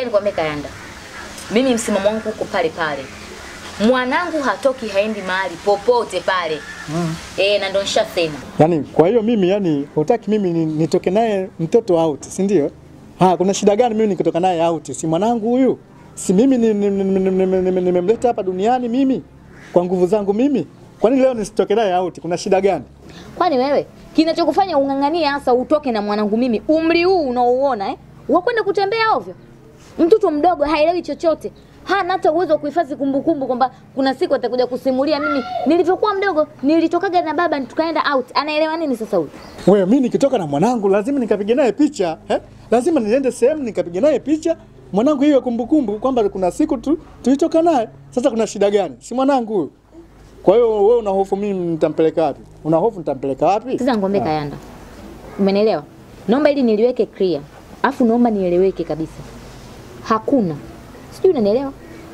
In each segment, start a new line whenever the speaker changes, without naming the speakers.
Ngoja nikwambie Kayanda, mimi msimamo wangu uko pale pale. Mwanangu hatoki haendi mahali popote pale mm. E, na ndo nishasema
Yaani kwa hiyo mimi yani hutaki mimi ni- nitoke naye mtoto out, si ndio? Ah, kuna shida gani mimi nikitoka naye out? Si mwanangu huyu? Si mimi ni- ni- ni- ni- ni- ni- ni- nimemleta hapa duniani mimi kwa nguvu zangu mimi. Kwa nini leo nisitoke naye out? Kuna shida gani?
Kwani wewe kinachokufanya ung'ang'anie hasa utoke na mwanangu mimi umri huu unaouona eh? Wakwenda kutembea ovyo? Mtoto mdogo haelewi chochote, hana hata uwezo wa kuhifadhi kumbukumbu kwamba kuna siku atakuja kusimulia mimi nilivyokuwa mdogo nilitokaga na baba tukaenda out. Anaelewa nini sasa huyu?
Wewe mimi nikitoka na mwanangu lazima nikapige naye picha, eh? Lazima niende sehemu nikapige naye picha. Mwanangu hiyo kumbukumbu kwamba kuna siku tu tulitoka naye. Sasa kuna shida gani? Si mwanangu huyu. Kwa hiyo wewe una hofu mimi nitampeleka wapi? Una hofu nitampeleka wapi?
Sasa ngombe Kayanda, umenielewa? Naomba ili niliweke clear, afu naomba nieleweke kabisa. Hakuna, sijui unanielewa,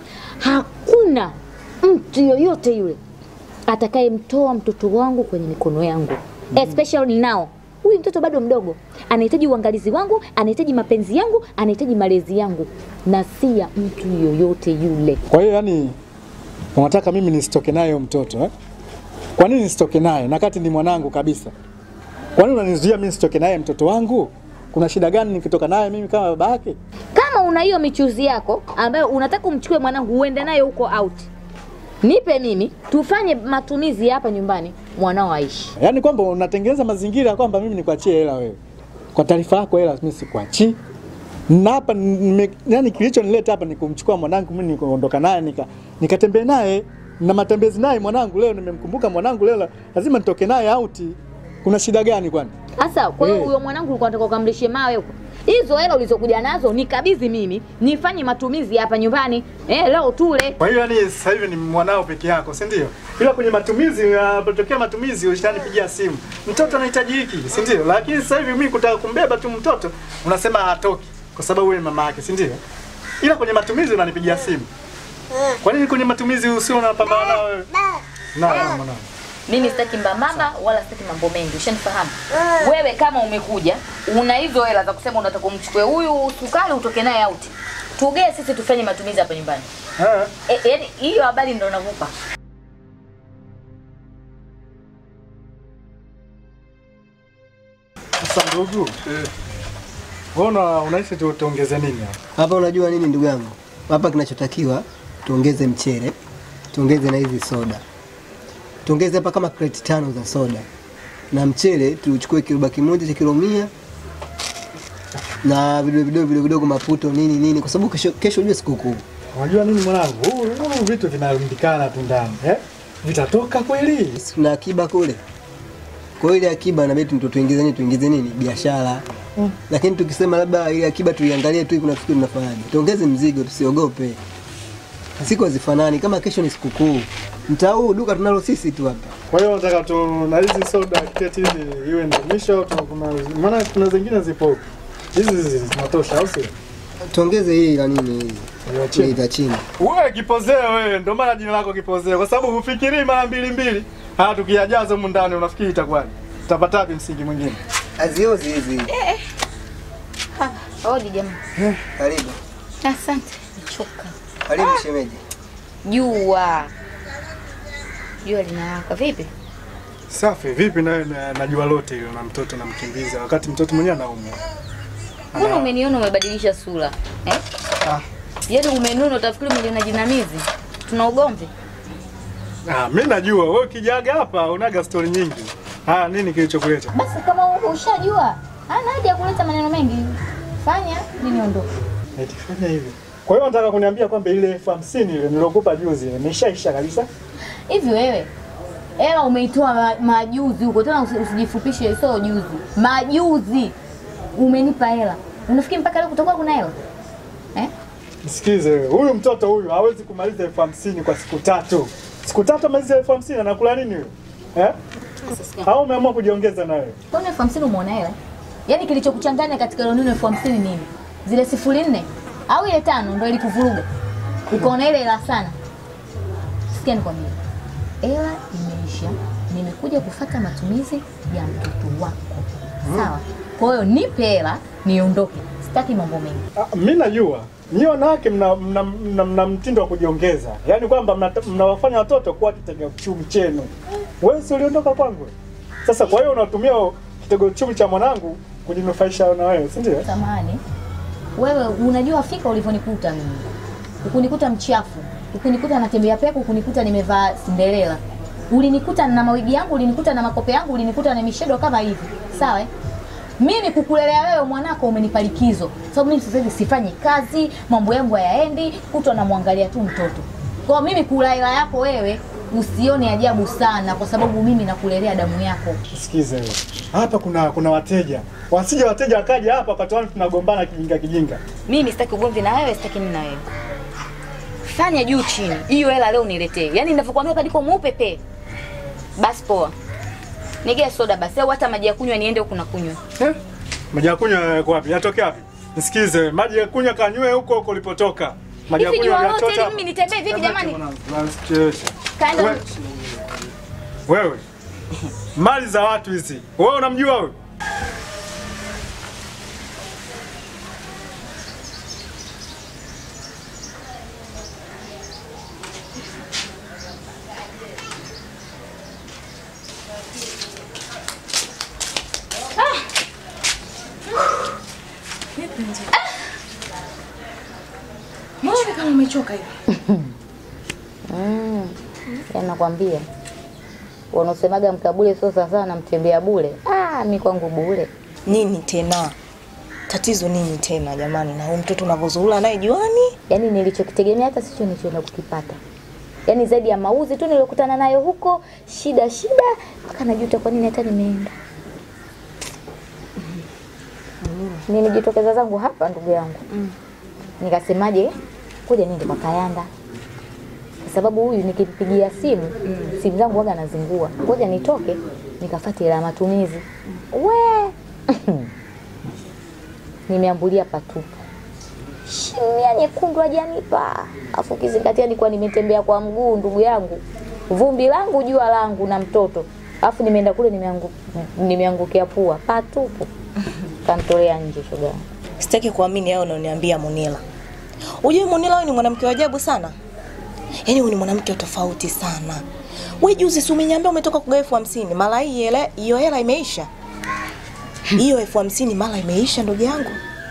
hakuna mtu yoyote yule atakayemtoa mtoto wangu kwenye mikono yangu mm. especially now huyu mtoto bado mdogo, anahitaji uangalizi wangu, anahitaji mapenzi yangu, anahitaji malezi yangu, na si ya mtu yoyote yule.
Kwa hiyo yani unataka mimi nisitoke naye huyo mtoto eh? Kwa nini nisitoke naye na kati ni mwanangu kabisa? Kwa nini unanizuia mimi nisitoke naye mtoto wangu? Kuna shida gani nikitoka naye mimi kama baba yake?
Kama una hiyo michuzi yako ambayo unataka umchukue mwanangu uende naye huko out, nipe mimi, tufanye matumizi hapa nyumbani, mwanao aishi.
Yaani kwamba unatengeneza mazingira kwamba mimi nikuachie hela wewe. Kwa taarifa yako hela mimi sikuachii. Na hapa nime- yani kilichonileta hapa ni kumchukua mwanangu mimi nikaondoka naye nika nikatembea naye na matembezi naye mwanangu leo nimemkumbuka mwanangu leo la- lazima nitoke naye out. Kuna shida gani kwani?
Sasa kwa hiyo
Eh.
huyo mwanangu ulikuwa unataka ukamlishe mawe huko. Hizo hela ulizokuja nazo nikabidhi mimi, nifanye matumizi hapa nyumbani. Eh, leo tule.
Kwa hiyo yani sasa hivi ni mwanao peke yako, si ndio? Ila kwenye matumizi, unapotokea matumizi ushanipigia simu, mtoto anahitaji hiki, si ndio? Lakini sasa hivi mimi kutaka kumbeba tu mtoto unasema hatoki kwa sababu wewe ni mama yake, si ndio? Ila kwenye matumizi unanipigia simu. Kwa nini kwenye matumizi usio unapambana nao wewe? Na mwanangu.
Mimi sitaki mbambamba wala sitaki mambo mengi, ushanifahamu? Wewe kama umekuja una hizo hela za kusema unataka umchukue huyu sukari utoke naye out. Tugee sisi tufanye matumizi hapa nyumbani.
Eh.
E, yaani hiyo habari ndo nakupa.
Sasa ndugu, wewe una unahisi tu tuongeze nini hapa?
Hapa unajua nini ndugu yangu? Hapa kinachotakiwa tuongeze mchele, tuongeze na hizi soda. Tuongeze hapa kama kreti tano za soda. Na mchele tuchukue kiroba kimoja cha kilo mia na vidogo vidogo vidogo vidogo maputo nini nini kwa sababu kesho kesho ujue sikukuu.
Unajua nini mwanangu? Huu huu vitu vinarundikana tu ndani, eh? Vitatoka kweli?
Sisi Tuna akiba kule. Kwa hiyo ile akiba inabidi tu tuingize nini tuingize nini biashara. Lakini tukisema labda ile akiba tuiangalie tu kuna kitu tunafanyaje. Tuongeze mzigo tusiogope. Siku hazifanani kama kesho ni sikukuu. Mtaa huu duka tunalo sisi tu hapa.
Kwa hiyo nataka tu na hizi soda keti hizi iwe ndio mwisho au tuna- kuna maana kuna zingine zipo hizi hizi zinatosha au sio?
Tuongeze hii la nini hii.
Ya chini.
Hii la chini.
Wewe kipozeo wewe, ndio maana jina lako kipozeo kwa sababu hufikirii mara mbili mbili. Haya tukiyajaza humu ndani unafikiri itakuwaje? Tutapata wapi msingi mwingine?
Aziozi hizi.
Odi jamaa.
Karibu.
Asante. Nichoka.
Karibu shemeji.
Jua. Jua linawaka vipi?
Safi, vipi na, na, najua lote hilo na mtoto namkimbiza wakati mtoto mwenyewe anaumwa.
Mbona umeniona umebadilisha sura? Eh?
Ah.
Yaani umenuna utafikiri umeliona jinamizi. Tuna ugomvi.
Ah, mimi najua wewe ukijaga hapa unaga story nyingi. Ah, nini kilichokuleta?
Basi kama ushajua, hana haja ya kuleta maneno mengi. Fanya mimi niondoke.
Eti fanya hivi. Kwa hiyo nataka kuniambia kwamba ile elfu hamsini ile nilokupa juzi ile imeshaisha kabisa.
Hivi wewe hela umeitoa ma- majuzi huko tena usi- usijifupishe, sio juzi, majuzi umenipa hela. Unafikiri mpaka leo kutakuwa kuna hela eh?
Nisikize wewe, huyu mtoto huyu hawezi kumaliza elfu hamsini kwa siku tatu. Siku tatu amaliza elfu hamsini anakula nini huyo? Eh? Au umeamua kujiongeza na wewe?
Kwani elfu hamsini umeona hela? Yaani kilichokuchanganya katika ile neno elfu hamsini nini? Zile sifuri nne au ile tano ndio ilikuvuruga ukaona ile hela sana? Sikia nikwambie, hela imeisha, nimekuja kufata matumizi ya mtoto wako, sawa? Kwa hiyo nipe hela niondoke, sitaki mambo mengi.
Ah, mimi najua Nyie wanawake mna, mna, mna, mna mtindo wa kujiongeza, yaani kwamba mnata- mnawafanya watoto kuwa kitega uchumi chenu. Wewe si uliondoka kwangu, sasa kwa hiyo unatumia kitega uchumi cha mwanangu kujinufaisha na wewe, si ndio?
Samahani, wewe unajua fika ulivyonikuta mimi, ukunikuta mchafu, ukunikuta natembea peku, ukunikuta nimevaa Cinderella, ulinikuta na mawigi yangu, ulinikuta na makope yangu, ulinikuta na mishedo kama hivi, sawa eh? Mimi kukulelea wewe mwanako umenipa likizo, sababu mimi sasa hivi sifanyi kazi, mambo yangu hayaendi, kutwa namwangalia tu mtoto. Kwa hiyo mimi kula hela yako wewe usione ajabu sana, kwa sababu mimi nakulelea damu yako.
Sikize wewe, hapa kuna kuna wateja, wasije wateja wakaja hapa wakatuana tunagombana kijinga kijinga.
Mimi sitaki ugomvi na wewe, sitaki nini na wewe. Fanya juu chini, hiyo hela leo niletee. Yaani ninavyokuambia kadiko mweupe pe. Basi poa. Nigea soda basi au hata maji ya kunywa niende huku na kunywa.
Eh? Maji ya kunywa yako wapi? Yatoke wapi? Nisikize, maji ya kunywa kanywe huko huko ulipotoka. Maji ya
Hivi
kunywa
jua lote
yachota.
ili mimi nitembee vipi jamani?
Unasikiesha.
Kaenda
We- Wewe. Mali za watu hizi. Wewe unamjua wewe?
Mbona kama umechoka hivi?
Mm. Yaani nakwambia. Wanaosemaga mkabule sio sawa na mtembea bure. Ah, mi kwangu bure.
Nini tena? Tatizo nini tena jamani? Na huyu mtoto unavyozurura naye juani?
Yaani nilichokitegemea hata sicho nilichoenda kukipata. Yaani zaidi ya mauzi tu niliyokutana nayo huko, shida shida, mpaka najuta kwa nini hata nimeenda. Nimejitokeza zangu hapa ndugu yangu. Nikasemaje, kuja niende kwa Kayanda. Kwa sababu huyu nikimpigia simu, simu zangu waga nazingua. Ngoja nitoke nikafuate ila matumizi. We! Nimeambulia patupu shimia nyekundu hajanipa. Afu ukizingatia nilikuwa nimetembea kwa mguu ndugu yangu, vumbi langu jua langu na mtoto, afu nimeenda kule nimeangu, nimeangukia pua patupu, kantolea nje shoga yangu.
Sitaki kuamini hayo unaoniambia Munila. Unajua Munila wewe ni mwanamke wa ajabu sana. Yaani wewe ni mwanamke wa tofauti sana. Wewe juzi si umeniambia umetoka kugawa elfu hamsini mara hii hela hiyo hela imeisha. Hiyo elfu hamsini mara imeisha ndugu yangu.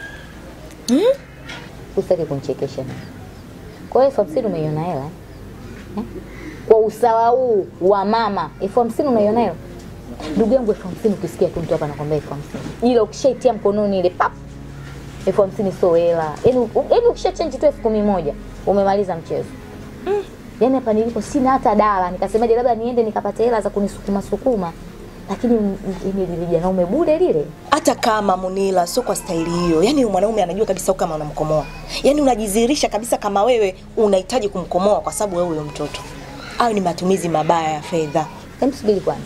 Usitaki kunichekesha. Kwa hiyo elfu hamsini umeiona hela eh? Eh? Kwa usawa huu wa mama, elfu hamsini unaiona hela? Ndugu yangu, elfu hamsini ukisikia tu mtu hapa anakwambia elfu hamsini ile ukishaitia mkononi ile pap, elfu hamsini sio hela. Yaani yaani ukisha change tu elfu kumi moja umemaliza mchezo. Yaani hapa nilipo sina hata dala, nikasemaje labda niende nikapate hela za kunisukuma sukuma, lakini m- m- ile lile janaume bure lile
Hata kama Munila sio kwa staili hiyo. Yaani huyu mwanaume anajua kabisa kama unamkomoa. Yaani unajidhihirisha kabisa kama wewe unahitaji kumkomoa kwa sababu wewe huyo mtoto. Hayo ni matumizi mabaya ya fedha.
Hem, subiri kwanza.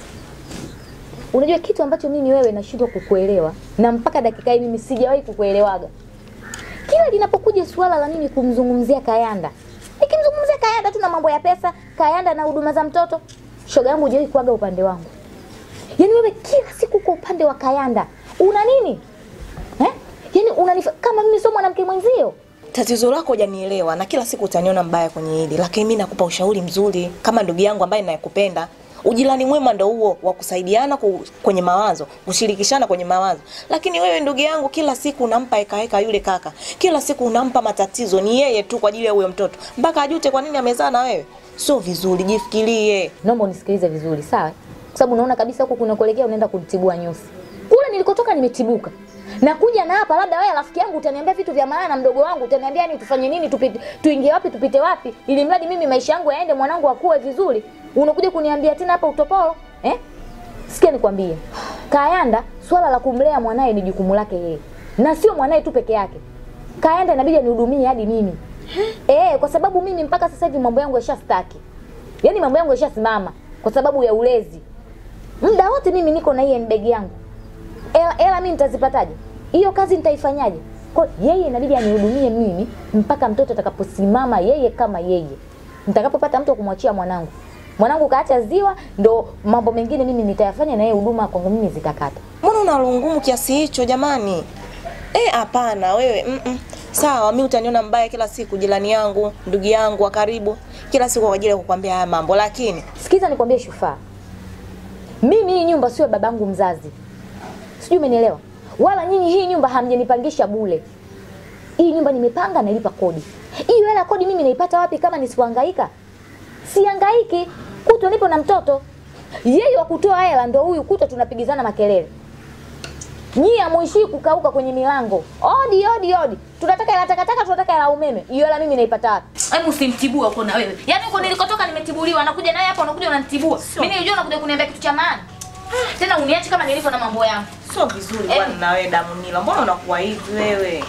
Unajua kitu ambacho mimi wewe nashindwa kukuelewa na mpaka dakika hii mimi sijawahi kukuelewaga. Kila linapokuja suala la mimi kumzungumzia Kayanda, nikimzungumzia Kayanda tu na mambo ya pesa, Kayanda na huduma za mtoto, shoga yangu hujawahi kuaga upande wangu. Yaani wewe kila siku kwa upande wa Kayanda una nini eh? Yaani unanifa kama mimi sio mwanamke mwenzio.
Tatizo lako hujanielewa na kila siku utaniona mbaya kwenye hili, lakini mimi nakupa ushauri mzuri kama ndugu yangu ambaye ninayekupenda. Ujirani mwema ndo huo wa kusaidiana ku, kwenye mawazo, kushirikishana kwenye mawazo. Lakini wewe ndugu yangu, kila siku unampa eka eka yule kaka, kila siku unampa matatizo, ni yeye tu kwa ajili ya huyo mtoto, mpaka ajute kwa nini amezaa na wewe. Sio vizuri, jifikirie.
naomba unisikilize vizuri sawa kwa sababu unaona kabisa huko kunakuelekea unaenda kunitibua nyusi kule nilikotoka nimetibuka nakuja na hapa labda wewe rafiki yangu utaniambia vitu vya maana mdogo wangu utaniambia ni tufanye nini tupite tuingie wapi tupite wapi ili mradi mimi maisha yangu yaende mwanangu akue vizuri unakuja kuniambia tena hapa utopolo eh sikia nikwambie Kayanda swala la kumlea mwanaye ni jukumu lake yeye na sio mwanaye tu peke yake Kayanda inabidi anihudumie hadi mimi eh kwa sababu mimi mpaka sasa hivi mambo yangu yashastaki Yaani mambo yangu yashasimama kwa sababu ya ulezi. Muda wote mimi niko na hii handbag yangu. Ela, ela mimi nitazipataje? Hiyo kazi nitaifanyaje? Kwa hiyo yeye inabidi anihudumie mimi mpaka mtoto atakaposimama yeye kama yeye. Nitakapopata mtu wa kumwachia mwanangu. Mwanangu kaacha ziwa ndo mambo mengine mimi nitayafanya na yeye huduma kwangu mimi zitakata.
Mbona una roho ngumu kiasi hicho jamani? Eh, hapana wewe. Mm -mm. Sawa, mi utaniona mbaya kila siku, jirani yangu, ndugu yangu wa karibu, kila siku kwa ajili ya kukwambia haya mambo, lakini
Sikiza nikwambie Shufaa, mimi hii nyumba sio babangu mzazi, sijui umenielewa? Wala nyinyi hii nyumba hamjanipangisha bure. Hii nyumba nimepanga, nalipa kodi. Hiyo hela ya kodi mimi naipata wapi kama nisipohangaika? Sihangaiki, kutwa nipo na mtoto. Yeye wa kutoa hela ndo huyu, kutwa tunapigizana makelele. Nyie hamuishii kukauka kwenye milango, odi odi odi, tunataka hela takataka, tunataka hela umeme. Hiyo hela mimi naipata wapi? Hebu usimtibua huko na wewe. Yaani huko nilikotoka nimetibuliwa, anakuja naye hapa unakuja unanitibua. Mimi nilijua unakuja kuniambia kitu cha maana. Tena uniache kama nilivyo na mambo yangu.
sio vizuri
Eh.
bwana. Na wewe Damunila, mbona unakuwa hivi wewe?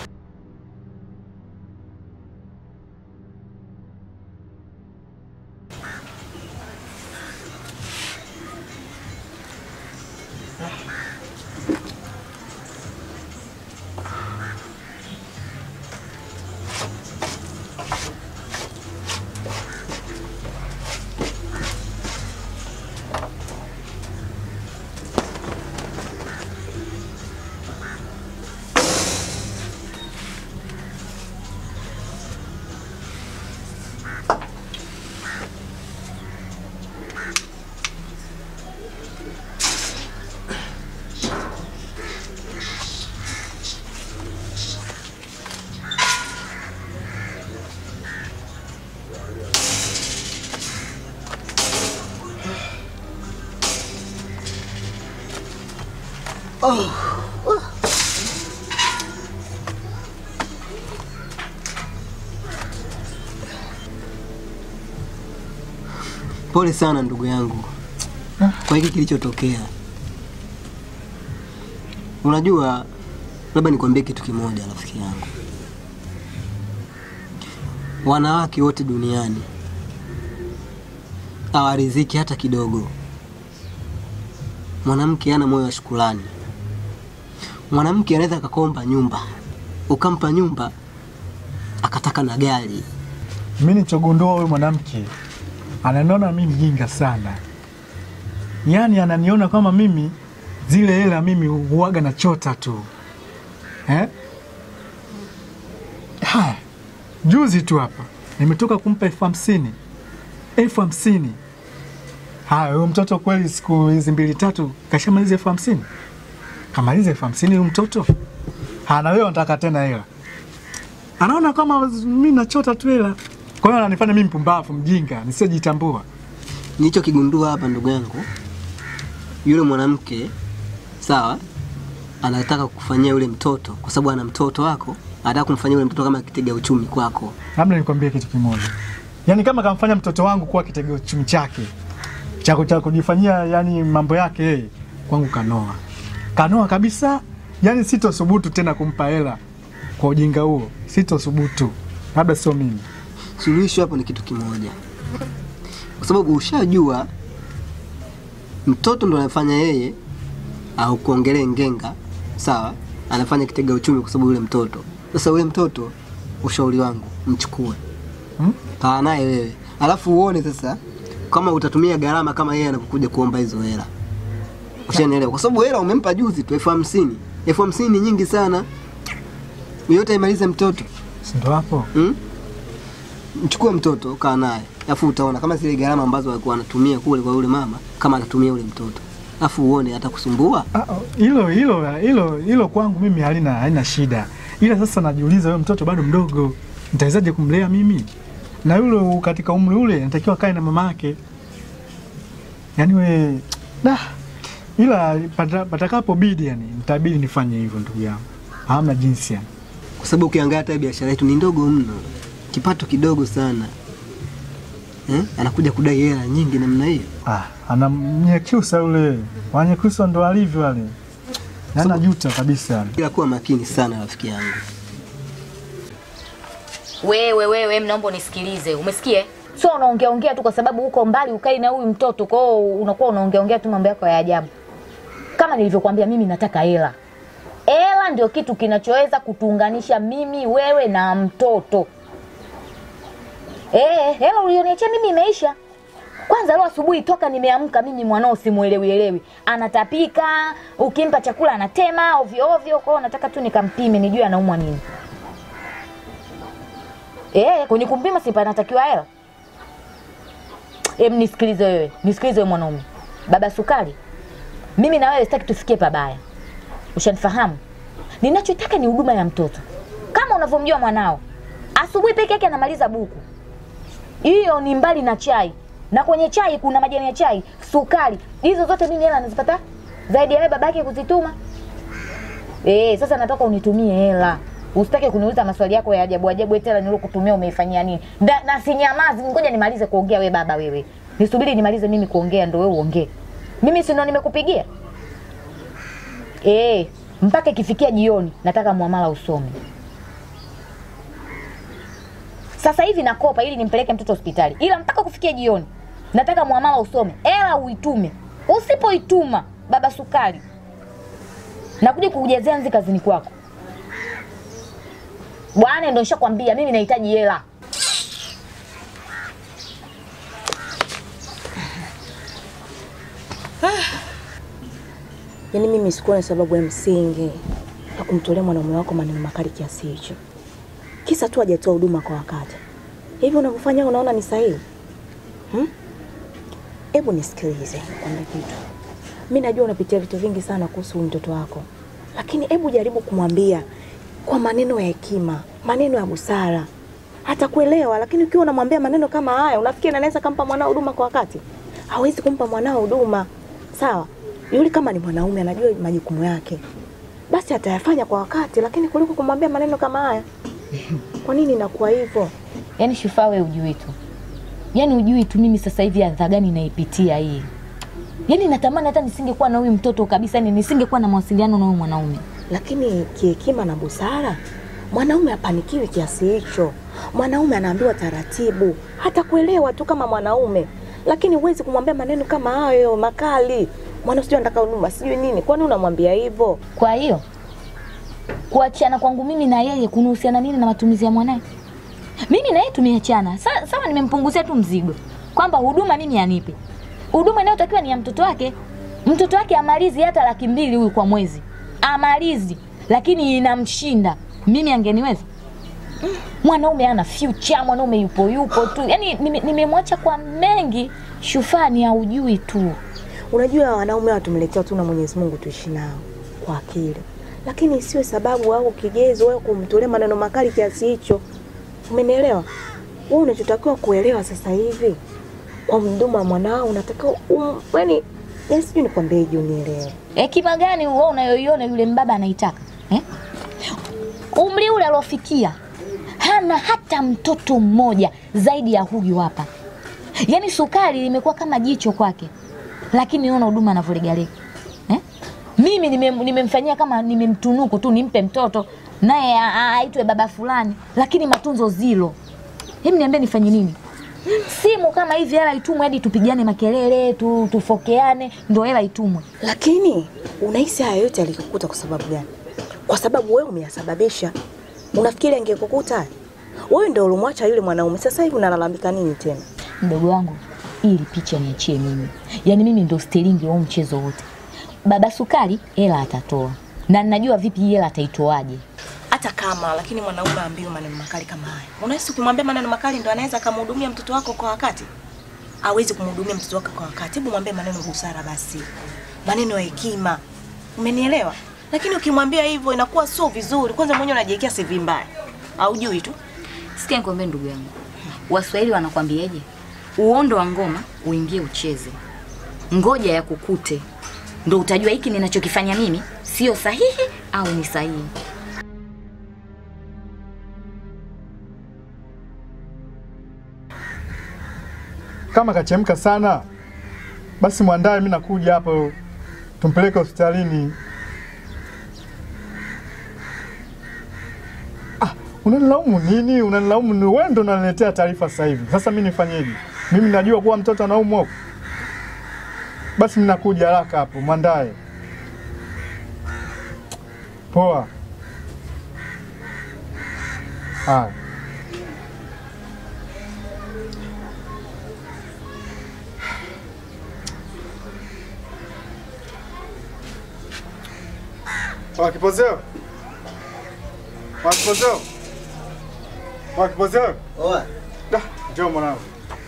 Pole sana ndugu yangu kwa hiki kilichotokea. Unajua, labda nikwambie kitu kimoja, rafiki yangu. Wanawake wote duniani hawaridhiki hata kidogo. Mwanamke hana moyo wa shukrani. Mwanamke anaweza akakomba nyumba, ukampa nyumba, akataka na gari.
Mimi nilichogundua huyu mwanamke ananiona mimi mjinga sana, yaani ananiona kama mimi zile hela mimi huaga na chota tu eh? Haya, juzi tu hapa nimetoka kumpa elfu hamsini elfu hamsini Haya, huyo mtoto kweli siku hizi mbili tatu kashamaliza elfu hamsini kamaliza elfu hamsini huyu mtoto hana, wewe unataka tena hela anaona kama mimi nachota tu hela. Kwa hiyo ananifanya mimi mpumbavu, mjinga, nisiyojitambua.
Nilichokigundua hapa ndugu yangu, yule mwanamke sawa, anataka kukufanyia yule mtoto kwa sababu ana mtoto wako, anataka kumfanyia yule mtoto kama kitega uchumi kwako.
Labda nikwambie kitu kimoja, yaani kama kamfanya mtoto wangu kuwa kitega uchumi chake cha cha kujifanyia yani mambo yake yeye, kwangu kanoa, kanoa kabisa. Yaani sitothubutu tena kumpa hela kwa ujinga huo, sitothubutu, labda sio mimi.
Suluhisho hapo ni kitu kimoja, kwa sababu ushajua mtoto ndo anafanya yeye au kuongelee ngenga, sawa, anafanya kitega uchumi kwa sababu yule mtoto. Sasa yule mtoto, ushauri wangu mchukue,
Hmm?
kaa naye wewe, alafu uone sasa kama utatumia gharama kama yeye anapokuja kuomba hizo hela. Ushanielewa? Kwa sababu hela umempa juzi tu elfu hamsini. Elfu hamsini ni nyingi sana, yote imalize mtoto
Si ndo hapo
hmm? Mchukue mtoto kaa naye, alafu utaona kama zile gharama ambazo alikuwa anatumia kule kwa yule mama, kama atatumia yule mtoto, alafu uone atakusumbua.
Ah, oh, hilo hilo hilo hilo kwangu mimi halina halina shida, ila sasa najiuliza, huyo mtoto bado mdogo, nitawezaje kumlea mimi? Na yule katika umri ule natakiwa kae na mama yake, yaani we da, ila pata- patakapobidi, yani nitabidi nifanye hivyo, ndugu yangu, hamna jinsi yani.
Kwa sababu ukiangalia hata biashara yetu ni ndogo mno, kipato kidogo sana eh? Anakuja kudai hela nyingi namna hiyo.
Ah, anamnyekyusa yule, wanyekyusa ndo alivyo wale, na najuta kabisa yani.
Ila kuwa makini sana rafiki yangu.
Wewe wewe, mnaomba unisikilize, umesikie? Sio unaongea ongea tu kwa sababu uko mbali ukai na huyu mtoto, kwa hiyo unakuwa unaongea ongea tu mambo yako ya ajabu. Kama nilivyokuambia, mimi nataka hela. Hela ndio kitu kinachoweza kutuunganisha mimi, wewe na mtoto. Eh, hela ulioniachia mimi imeisha. Kwanza leo asubuhi toka nimeamka mimi mwanao simuelewi elewi. Anatapika, ukimpa chakula anatema ovyo ovyo, kwa hiyo nataka tu nikampime nijue anaumwa nini. Eh, kwenye kumpima si panatakiwa hela. Em, nisikilize wewe, nisikilize wewe mwanaume. Baba Sukari, mimi na wewe sitaki tufikie pabaya. Ushanifahamu? Ninachotaka ni huduma ya mtoto, kama unavyomjua mwanao. Asubuhi peke yake anamaliza buku, hiyo ni mbali na chai, na kwenye chai kuna majani ya chai, sukari, hizo zote mimi hela nazipata zaidi ya wewe babake kuzituma. Eh, sasa nataka unitumie hela. Usitake kuniuliza maswali yako ya ajabu ajabu eti hela nilokutumia umeifanyia nini? Da, na sinyamazi, ngoja nimalize kuongea we baba wewe. Nisubiri nimalize mimi kuongea ndo wewe uongee. Mimi si ndo nimekupigia? Eh, mpaka ikifikia jioni nataka muamala usome. Sasa hivi nakopa ili nimpeleke mtoto hospitali. Ila mpaka kufikia jioni nataka muamala usome. Hela uitume. Usipoituma baba Sukari nakuja kukujazia nzi kazini kwako. Bwana, ndio nishakwambia mimi nahitaji hela.
Yaani mimi sikuwa na sababu ya msingi ya kumtolea mwanaume wako maneno makali kiasi hicho, kisa tu hajatoa huduma kwa wakati. Hivi unavyofanya unaona ni sahihi? Hmm? Hebu nisikilize nikwambie kitu. Mimi najua unapitia vitu vingi sana kuhusu huyu mtoto wako, lakini hebu jaribu kumwambia kwa maneno ya hekima, maneno ya busara, hata kuelewa. Lakini ukiwa unamwambia maneno kama haya, unafikiri anaweza kampa mwanao huduma kwa wakati? Hawezi kumpa mwanao huduma, sawa? Yule kama ni mwanaume anajua majukumu yake, basi atayafanya kwa wakati, lakini kuliko kumwambia maneno kama haya. Kwa nini inakuwa hivyo?
Yaani Shufaa, wewe ujui tu, yaani ujui tu mimi sasa hivi adha gani naipitia hii. Yaani natamani hata nisingekuwa na huyu mtoto kabisa, yani nisingekuwa na mawasiliano na huyu mwanaume.
Lakini kihekima na busara, mwanaume hapanikiwi kiasi hicho. Mwanaume anaambiwa taratibu, hata kuelewa tu kama mwanaume, lakini huwezi kumwambia maneno kama hayo makali. Mwana sijui anataka huduma sijui nini, kwani unamwambia hivyo?
Kwa hiyo kuachana kwangu mimi na yeye kunahusiana nini na matumizi ya mwanae? Mimi na yeye tumeachana Sa- sawa, nimempunguzia tu mzigo kwamba huduma mimi anipe huduma inayotakiwa ni ya mtoto wake. Mtoto wake amalizi hata laki mbili huyu kwa mwezi, amalizi, lakini inamshinda mimi. Angeniweza mwanaume ana future, mwanaume yupo yupo tu, yani nime- nimemwacha kwa mengi. Shufaa ni haujui tu.
Unajua wanaume hawa tumeletewa tu na Mwenyezi Mungu tuishi nao kwa akili, lakini isiwe sababu au kigezo wewe kumtolea maneno makali kiasi hicho. Umenielewa? Wewe unachotakiwa kuelewa sasa hivi kwa mduma mwanao unatakiwa um, yani yani sijui nikwambieje unielewe.
Hekima gani wewe unayoiona yule mbaba anaitaka eh? Umri ule aliofikia hana hata mtoto mmoja zaidi ya huyu hapa. Yaani sukari limekuwa kama jicho kwake, lakini naona huduma anavyolegalega eh? Mimi nimem- nimemfanyia kama nimemtunuku tu nimpe mtoto naye a- a- aitwe baba fulani, lakini matunzo zilo. Hebu niambie nifanye nini? Simu kama hivi hela itumwe hadi tupigane makelele tu, tufokeane ndo hela itumwe.
Lakini unahisi haya yote alikukuta kwa sababu gani? Kwa sababu wewe umeyasababisha. Unafikiri angekukuta haya? Wewe ndio ulimwacha yule mwanaume, sasa hivi unalalamika nini tena?
mdogo wangu, ili picha niachie mimi, yaani mimi ndo stilingi wa huu mchezo wote. Baba Sukari hela atatoa na ninajua vipi hii hela ataitoaje.
hata kama lakini mwanaume aambiwe maneno makali kama haya. Unahisi kumwambia maneno makali ndo anaweza akamhudumia mtoto wako kwa wakati? Hawezi kumhudumia mtoto wako kwa wakati. Hebu mwambie maneno ya busara basi, maneno ya hekima, umenielewa? Lakini ukimwambia hivyo inakuwa sio vizuri. Kwanza mwenyewe unajiwekea CV mbaya, haujui tu.
Sikia nikwambie ndugu yangu, Waswahili wanakwambiaje? Uondo wa ngoma uingie ucheze, ngoja ya kukute, ndo utajua hiki ninachokifanya mimi sio sahihi au ni sahihi.
Kama kachemka sana, basi mwandae, mimi nakuja hapo, tumpeleke hospitalini. Ah, unanilaumu nini? Unanilaumu ni wewe ndo unaniletea taarifa sasa hivi. Sasa mimi nifanyeje? Mimi najua kuwa mtoto anaumwa huko. Basi mimi nakuja haraka hapo, mwandae. Poa. Haya. Wakipozeo. Wakipozeo. Wakipoze wewe?
Oa.
Da, njoo mwanangu.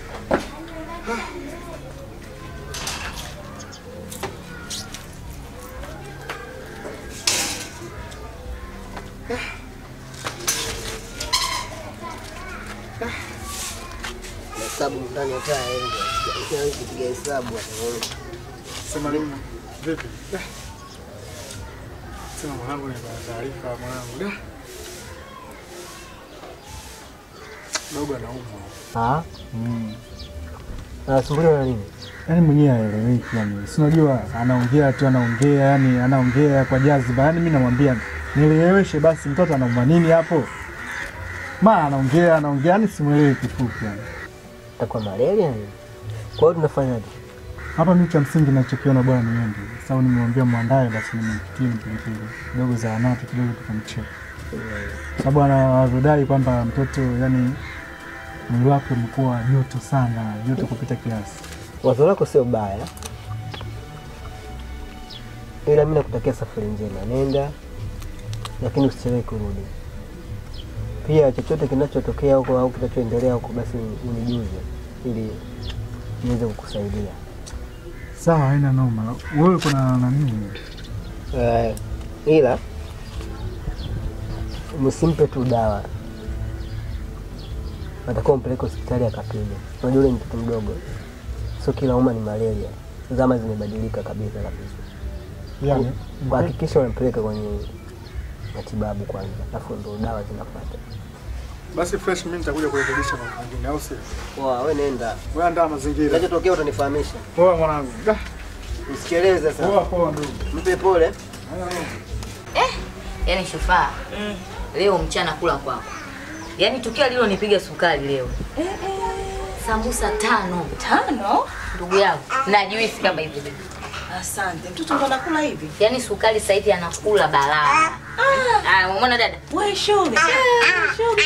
Hesabu ndani ya taa yangu. Sijawahi kupiga hesabu hata.
Sema nini? Vipi? Da. Sema mwanangu, nipata taarifa mwanangu. Da. Dogo anaumwa.
Ah. Mm. Anasumbuliwa na nini?
Yaani mwenyewe haeleweki yani. Si unajua anaongea tu anaongea yani anaongea kwa jaziba. Yaani mimi namwambia nieleweshe basi mtoto anaumwa nini hapo? Ma anaongea anaongea yani simuelewi kifupi yani.
Itakuwa malaria nini? Kwa hiyo tunafanyaje?
Hapa mimi cha msingi ninachokiona bwana ni niende. Sasa nimemwambia mwandae basi nimempikie mpilipili kidogo zahanati kidogo tukamcheka. Sababu anavyodai kwamba mtoto yani mwili wake umekuwa joto sana, joto kupita kiasi.
Wazo lako sio baya, ila mimi nakutakia safari njema. Nenda, lakini usichelewe kurudi. Pia chochote kinachotokea huko au kinachoendelea huko, basi unijuze ili niweze kukusaidia.
Sawa, haina noma. Wewe kuna nani?
Uh, ila msimpe tu dawa, natakiwa mpeleke hospitali akapime. Unajua ule ni mtoto mdogo, sio kila uma ni malaria. Zama zimebadilika kabisa kabisa.
Yani,
Kuhakikisha unampeleka kwenye matibabu kwanza, alafu ndo dawa zinafuata.
Basi fresh, mimi nitakuja kurekebisha mambo mengine, au sio?
Poa, wewe nenda,
Wewe andaa mazingira.
kinachotokea utanifahamisha.
Poa mwanangu. Da.
Usikeleze
Poa
sasa,
poa ndugu.
mpe pole.
Yaani shufaa leo mchana kula kwako, yaani tukio lilonipiga sukari leo sambusa tano
Tano?
ndugu yangu na juisi kama hivi,
Asante. Mtoto ndo anakula hivi.
yaani sukari sasa hivi anakula balaa. Ah, umeona dada?
Wewe shoga. Shoga.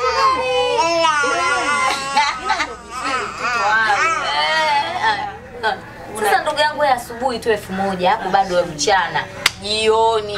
Sasa ndugu yangu, wewe asubuhi tu elfu moja hapo bado wewe mchana jioni.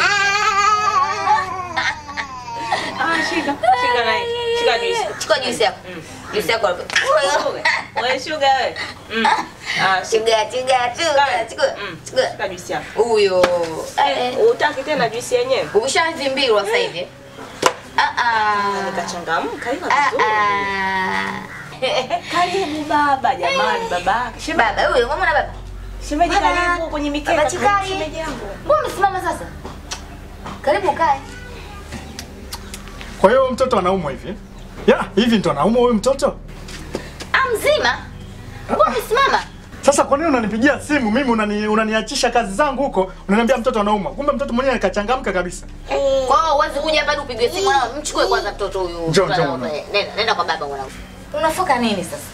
Ah, shika. Shika naye. Shika juice.
Chukua juisi yako, juisi yako.
Wewe shoga wewe. Mm. Ah, shika.
Chuga chuga chuga chukua
Mm.
chukua.
Shika juice yako.
Huyo
Eh, utaki tena juice yenyewe?
umeshavimbirwa sasa hivi. Ah ah.
Nikachangamka hiyo
Ah
vizuri.
ah.
Karibu baba jamani baba. Shemeji,
Baba huyo, umeona baba?
shemeji
Baba.
karibu kwenye mikeka.
Baba
Karibu
Chikai.
shemeji yangu.
Mbona umesimama sasa? Karibu kae.
Kwa hiyo huyu mtoto anaumwa hivi? Ya, hivi ndo anaumwa huyu mtoto?
Ah, mzima. Mbona umesimama?
Sasa kwa nini unanipigia simu mimi unani, unaniachisha kazi zangu huko, unaniambia mtoto anaumwa. Kumbe mtoto mwenyewe kachangamka kabisa.
Kwa hiyo huwezi kuja hapa upigwe simu na mchukue kwanza mtoto huyu.
Njoo, njoo, mwanangu.
Nenda, nenda kwa baba mwanangu. Unafoka nini sasa?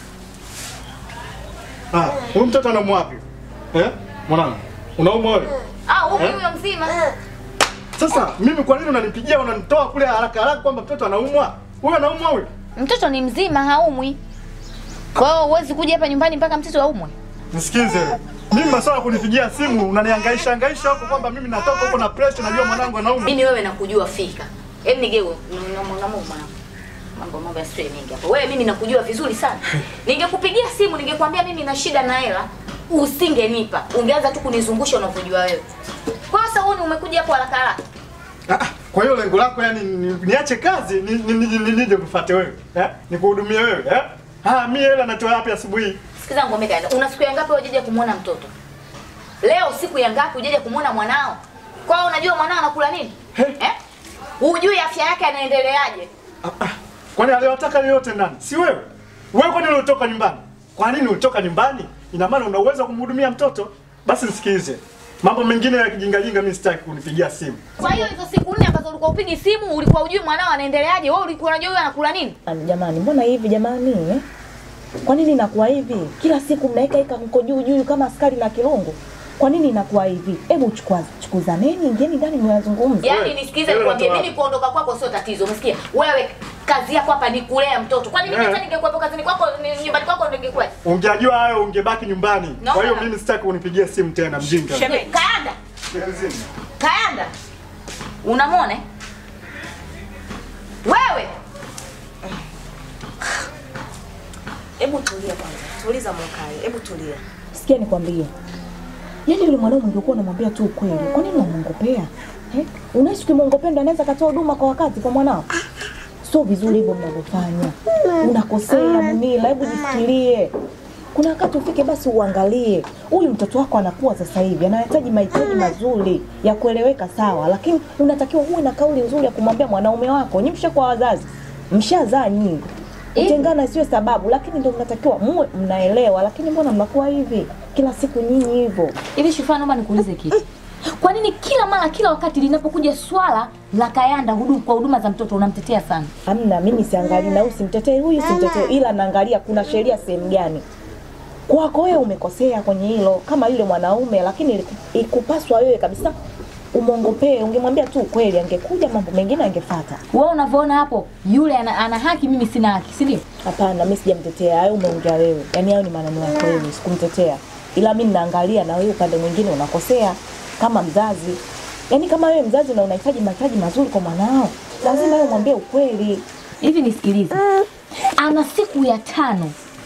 Ah, huyu mtoto anaumwa wapi? Eh? Mwanangu, unaumwa wewe?
Ah, huyu
Eh?
huyo mzima.
Sasa mimi kwa nini unanipigia unanitoa kule haraka haraka kwamba mtoto anaumwa? Huyu anaumwa huyu?
Mtoto ni mzima, haumwi. Kwa hiyo huwezi kuja hapa nyumbani mpaka mtoto aumwe.
Nisikize. Mimi masuala ya kunipigia simu unanihangaisha hangaisha huko kwamba mimi natoka huko na pressure najua mwanangu anaumwa.
Mimi wewe nakujua fika. Hebu nigeu na mwanangu mwanangu. Mambo mambo ya stress mengi hapo. Wewe mimi nakujua vizuri sana. Ningekupigia simu ningekwambia mimi na shida na hela, usingenipa. Ungeanza tu kunizungusha unavyojua wewe. Kwa hiyo sasa wewe umekuja hapo haraka haraka.
Ah, ah, Kwa hiyo lengo lako yani ni- niache kazi ni- ni- ni- ni- nije kufuate wewe. Eh? Nikuhudumie wewe, eh? Ah, mimi hela natoa wapi asubuhi?
Sikiza ngombe kaenda. Una siku ya ngapi hujaja kumuona mtoto? Leo siku ya ngapi hujaja kumuona mwanao? Kwa hiyo unajua mwanao anakula nini? Eh? Hujui afya yake anaendeleaje?
Ah, ah. Kwani aliyotaka yoyote nani? Si wewe? Wewe kwani ulitoka nyumbani? Kwa nini ulitoka nyumbani? Ina maana una uwezo wa kumhudumia mtoto? Basi nisikilize. Mambo mengine ya kijingajinga mimi sitaki kunipigia simu.
Kwa hiyo hizo siku nne ambazo ulikuwa upigi simu, ulikuwa hujui mwanao anaendeleaje? Wewe ulikuwa unajua huyo anakula nini?
Jamani, mbona hivi jamani eh? Kwa nini inakuwa hivi? Kila siku mnaika ika mko juu juu kama askari na kirungu. Kwa nini inakuwa hivi? Hebu chukua chukuzaneni, ingieni ndani mwazungumze.
Yaani nisikilize
wewe
nikwambie,
unatoa
mimi kuondoka kwako sio tatizo, umesikia? Wewe kazi yako hapa ni kulea mtoto. Kwani mimi
Eh.
hata ningekuwepo kazini kwako, ni- nyumbani kwako ningekuwa.
Ungejua hayo ungebaki nyumbani.
No,
Kwa hiyo
no.
mimi sitaki unipigie simu tena mjinga.
Shemeji.
Kaanda,
Mzima.
kaanda. Unamwona? eh? Wewe
Hebu tulia kwanza. Tuliza mkae. Hebu tulia. Sikia nikwambie. Yaani yule mwanaume ungekuwa unamwambia tu ukweli. Kwa nini unamwongopea? Eh? Unaishi ukimwongopea ndo anaweza katoa huduma kwa wakati kwa mwanao? Sio vizuri hivyo mnavyofanya. Unakosea Munila, hebu jifikirie. Kuna wakati ufike basi uangalie huyu mtoto wako anakuwa sasa hivi anahitaji mahitaji mazuri ya kueleweka sawa, lakini unatakiwa uwe na kauli nzuri ya kumwambia mwanaume wako. Nyinyi mshakuwa wazazi, mshazaa nyinyi, kutengana sio sababu, lakini ndio mnatakiwa muwe mnaelewa. Lakini mbona mnakuwa hivi kila siku nyinyi hivyo?
Hivi Shufaa, naomba nikuulize kitu. Kwa nini kila mara kila wakati linapokuja swala la Kayanda huduma kwa huduma za mtoto unamtetea sana?
Hamna, mimi siangalii na huyu simtetee huyu simtetee, ila naangalia kuna sheria sehemu gani. Kwako wewe umekosea kwenye hilo kama yule mwanaume, lakini iliku- ikupaswa wewe kabisa umwongopee. Ungemwambia tu ukweli, angekuja mambo mengine angefuata.
Wewe unavyoona hapo, yule ana, ana haki, mimi sina haki, si ndio?
Hapana, mimi sijamtetea, hayo umeongea wewe. Yaani hayo ni maneno yako wewe, sikumtetea. Ila mimi ninaangalia na wewe upande mwingine unakosea kama mzazi. Yaani kama wewe mzazi na unahitaji mahitaji mazuri kwa mwanao, lazima wewe mwambie ukweli.
Hivi nisikilize, ana siku ya tano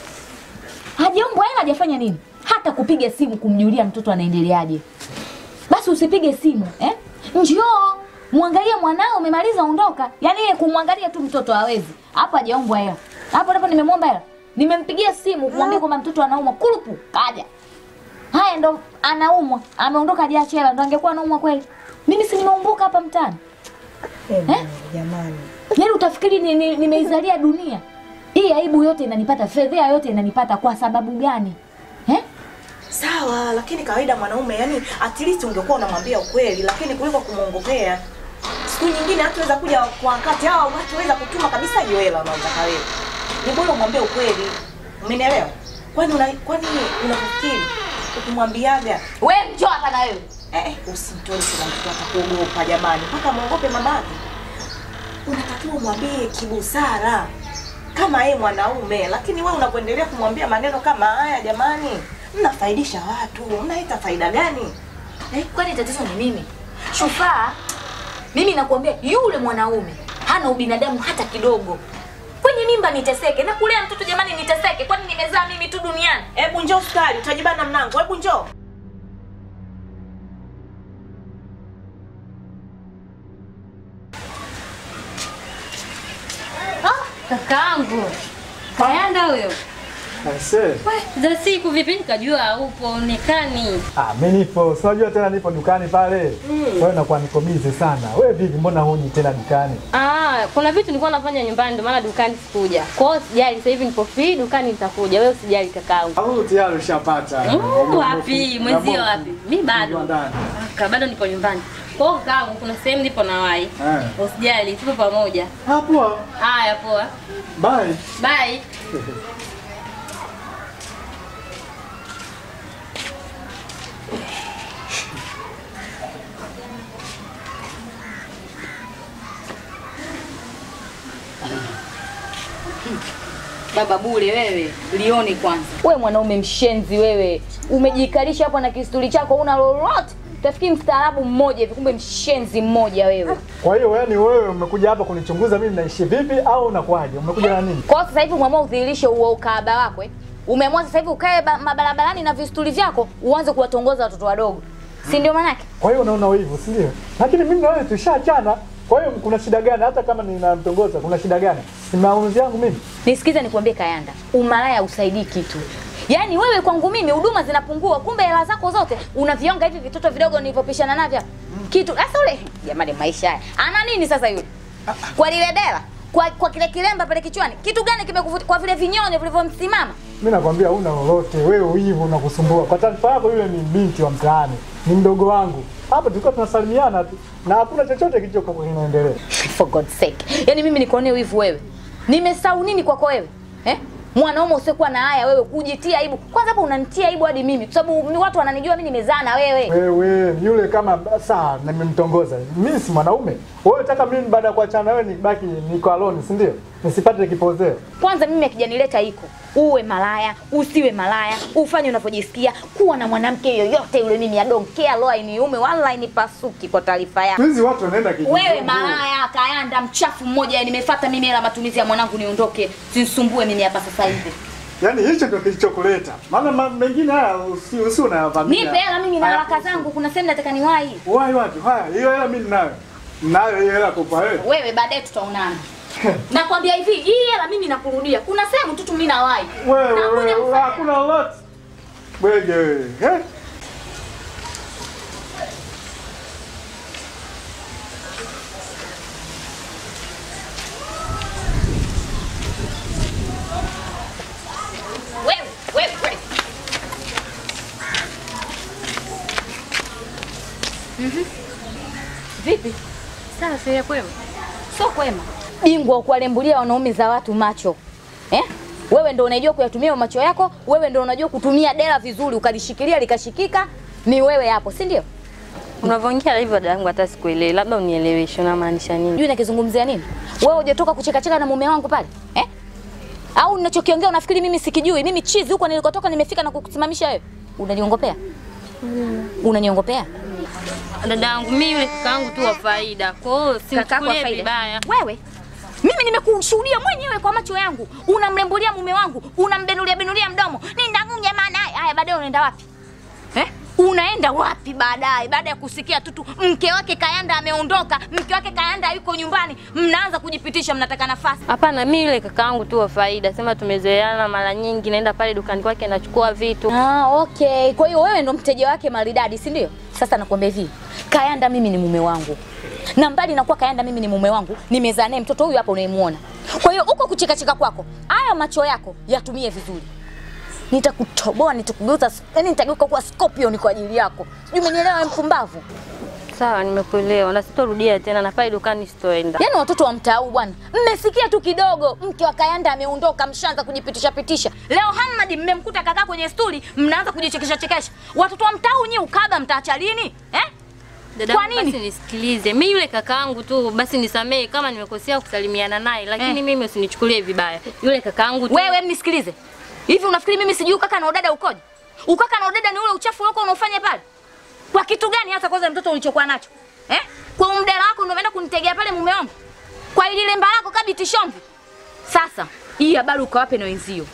hajaombwa hela, hajafanya nini, hata kupiga simu kumjulia mtoto anaendeleaje. Basi usipige simu eh? Njoo mwangalie mwanao, umemaliza ondoka. Yaani yeye kumwangalia tu mtoto hawezi. Hapo hajaombwa hela, hapo hapo nimemwomba hela, nimempigia simu kumwambia kwamba mtoto anaumwa, kurupu kaja. Haya, ndo anaumwa, ameondoka hajaacha hela, ndo angekuwa anaumwa kweli. Mimi si nimeumbuka hapa mtaani
Eh, jamani.
Yaani utafikiri ni- ni- nimeizalia dunia hii? Aibu yote inanipata, fedhea yote inanipata kwa sababu gani eh?
Sawa, lakini kawaida mwanaume, yani at least ungekuwa unamwambia ukweli, lakini kuliko kumwongopea. Siku nyingine hataweza kuja kwa wakati au hataweza kutuma kabisa hiyo hela unaotaka wewe. Ni bora umwambie ukweli. Umenielewa? Kwani una kwani unafikiri ukimwambiaga
We njoo hapa na wewe
eh, eh, usimtoe kila mtu atakuogopa jamani, mpaka muogope mamake. Unatakiwa umwambie kibusara kama yeye mwanaume, lakini wewe unapoendelea kumwambia maneno kama haya, jamani, mnafaidisha watu, mnaleta faida gani?
eh, kwani tatizo ni mimi Shufaa? Mimi nakuambia yule mwanaume hana ubinadamu hata kidogo. Kwenye mimba niteseke na kulea mtoto jamani, niteseke? Kwani nimezaa mimi tu duniani?
Hebu njoo sukari, utajibana mlango. Hebu njoo.
Kakaangu Kayanda huyo
Aise.
We, za siku vipi? Nikajua haupo onekani.
Ah, mimi nipo. Si unajua tena nipo dukani pale. Kwa hiyo nakuwa niko busy sana. Wewe vipi mbona huji tena dukani?
Ah, kuna vitu nilikuwa nafanya nyumbani ndio maana dukani sikuja. Kwa hiyo sijali, sasa hivi nipo free dukani nitakuja. Wewe usijali kakaangu.
Au tayari ushapata.
Mm, wapi? Mwenzio wapi? Mimi bado.
Ndani.
Aka bado nipo nyumbani. Kwa hiyo kakaangu kuna sehemu nipo na wai.
Eh.
Usijali, tupo pamoja.
Hapo.
Haya poa.
Bye.
Bye.
Baba bure wewe, lione kwanza.
We mwanaume mshenzi wewe, umejikalisha hapo na kisturi chako, una lolote. Utafikiri mstaarabu mmoja hivi, kumbe mshenzi mmoja wewe.
Kwa hiyo yani wewe umekuja hapa kunichunguza mimi naishi vipi au unakuaje? Umekuja na nini?
Kwa hiyo sasa hivi umeamua udhihirishe huo ukaaba wako eh? Umeamua sasa hivi ukae ba- mabarabarani na vistuli vyako uanze kuwatongoza watoto wadogo, si ndio manake?
Kwa hiyo unaona hivyo, si ndio? Lakini mimi na wewe tushaachana. Kwa hiyo kuna shida gani? Hata kama ninamtongoza, kuna shida gani? Si maamuzi yangu mimi.
Nisikize nikwambie Kayanda, umalaya usaidii kitu. Yaani wewe kwangu mimi huduma zinapungua, kumbe hela zako zote unavionga hivi vitoto vidogo nilivyopishana navyo. Kitu sasa ule jamani, maisha haya ana nini sasa yule? Kwa lile dela, kwa, kwa kile kilemba pale kichwani, kitu gani kimekuvutia? Kwa vile vinyonyo vilivyomsimama
Mimi nakwambia huna lolote, wewe wivu unakusumbua. Kwa taarifa yako, yule ni binti wa mtaani, ni mdogo wangu. Hapa tulikuwa tunasalimiana tu na hakuna chochote kilichokuwa kinaendelea.
For God's sake. Yaani mimi nikuonee wivu wewe. Nimesahau nini kwako wewe? Eh? Mwanaume usiokuwa na haya wewe kujitia aibu. Kwanza hapo unanitia aibu hadi mimi kwa sababu ni watu wananijua mimi nimezaa na wewe.
Wewe yule kama saa nimemtongoza, mimi si mwanaume. Wewe unataka mimi baada ya kuachana na wewe nibaki niko alone, si ndio? Nisipate kipozeo.
Kwanza mimi akijanileta iko. Uwe malaya, usiwe malaya, ufanye unavyojisikia, kuwa na mwanamke yoyote yule mimi adonkea loa iniume wala inipasuki kwa taarifa yako.
Hizi watu wanaenda kijijini.
Wewe malaya, kayanda, mchafu mmoja, nimefuata mimi hela matumizi ya mwanangu niondoke. Sinisumbue mimi hapa sasa hivi.
Yaani hicho ndio kilichokuleta. Maana ma- mengine haya usi usi unayavamia.
Nipe hela mimi na
Haya,
haraka zangu, kuna sehemu nataka niwahi.
Wai wapi? Haya, hiyo hela mimi ninayo. Ninayo hiyo hela kupa wewe.
Wewe baadaye tutaonana. Nakwambia hivi, hii hela mimi nakurudia. Kuna sehemu tu tu mimi nawahi.
Wewe
Nakuja
wewe
kufanya.
hakuna lolote. Bwege wewe. Eh?
Wewe, wewe, wewe. Vipi?
Sawa, sio kwema.
Sio kwema. Bingwa wa kuwalembulia wanaume za watu macho. Eh? Wewe ndo unajua kuyatumia macho yako, wewe ndo unajua kutumia dela vizuri ukalishikilia likashikika, ni wewe hapo, si ndio?
Unavyoongea hivyo dada yangu hata sikuelewi. Labda unieleweshe unamaanisha nini?
Unajua nakizungumzia nini? Wewe hujatoka kucheka cheka na mume wangu pale? Eh? Au ninachokiongea unafikiri mimi sikijui? Mimi chizi huko nilikotoka nimefika na kukusimamisha wewe. Unaniongopea? Unaniongopea?
Dada yangu mimi yule kaka yangu tu wa faida. Kwa hiyo
Kakako wa
simchukulie
faida.
vibaya.
Wewe mimi nimekushuhudia mwenyewe kwa macho yangu, unamlembulia mume wangu, unambenulia benulia mdomo, nindangunye maana haya. Haya, baadaye unaenda wapi eh? Unaenda wapi baadaye? Baada ya kusikia tu tu mke wake Kayanda ameondoka, mke wake Kayanda yuko nyumbani, mnaanza kujipitisha, mnataka nafasi.
Hapana, mimi yule kaka yangu tu wa faida. Sema tumezoeana mara nyingi, naenda pale dukani kwake nachukua vitu.
Ah, okay. Kwa hiyo wewe ndo mteja wake maridadi, si ndio? Sasa nakwambia hivi, Kayanda mimi ni mume wangu, na mbali na kuwa Kayanda mimi ni mume wangu, nimezaa naye mtoto huyu hapa unayemuona. Kwa hiyo uko kuchekacheka kwako, haya macho yako yatumie vizuri. Nitakutoboa, nitakugeuza, yani nitageuka kuwa scorpion kwa ajili yako. Sijui umenielewa wewe mpumbavu?
Sawa, nimekuelewa na sitorudia tena, na pale dukani sitoenda.
Yaani watoto wa mtaa huu bwana, mmesikia tu kidogo, mke wa Kayanda ameondoka, mshaanza kujipitisha pitisha. Leo Hamad mmemkuta kakaa kwenye stuli, mnaanza kujichekesha chekesha. Watoto wa mtaa huu nyie ukaba mtaacha lini? Eh?
Dada
Kwa
yangu,
nini?
basi nisikilize. Mimi yule kakaangu tu basi nisamehe kama nimekosea kusalimiana naye, lakini
Eh.
mimi usinichukulie vibaya. Yule kakaangu tu.
Wewe mnisikilize. Hivi unafikiri mimi sijui ukaka na udada ukoje? Ukaka na udada ni ule uchafu wako unaofanya pale. Kwa kitu gani hasa kwanza mtoto ulichokuwa nacho? Eh? Kwa umdela wako ndio umeenda kunitegea pale mume wangu. Kwa ile lemba lako kabiti shomvi. Sasa hii habari ukawape na wenzio.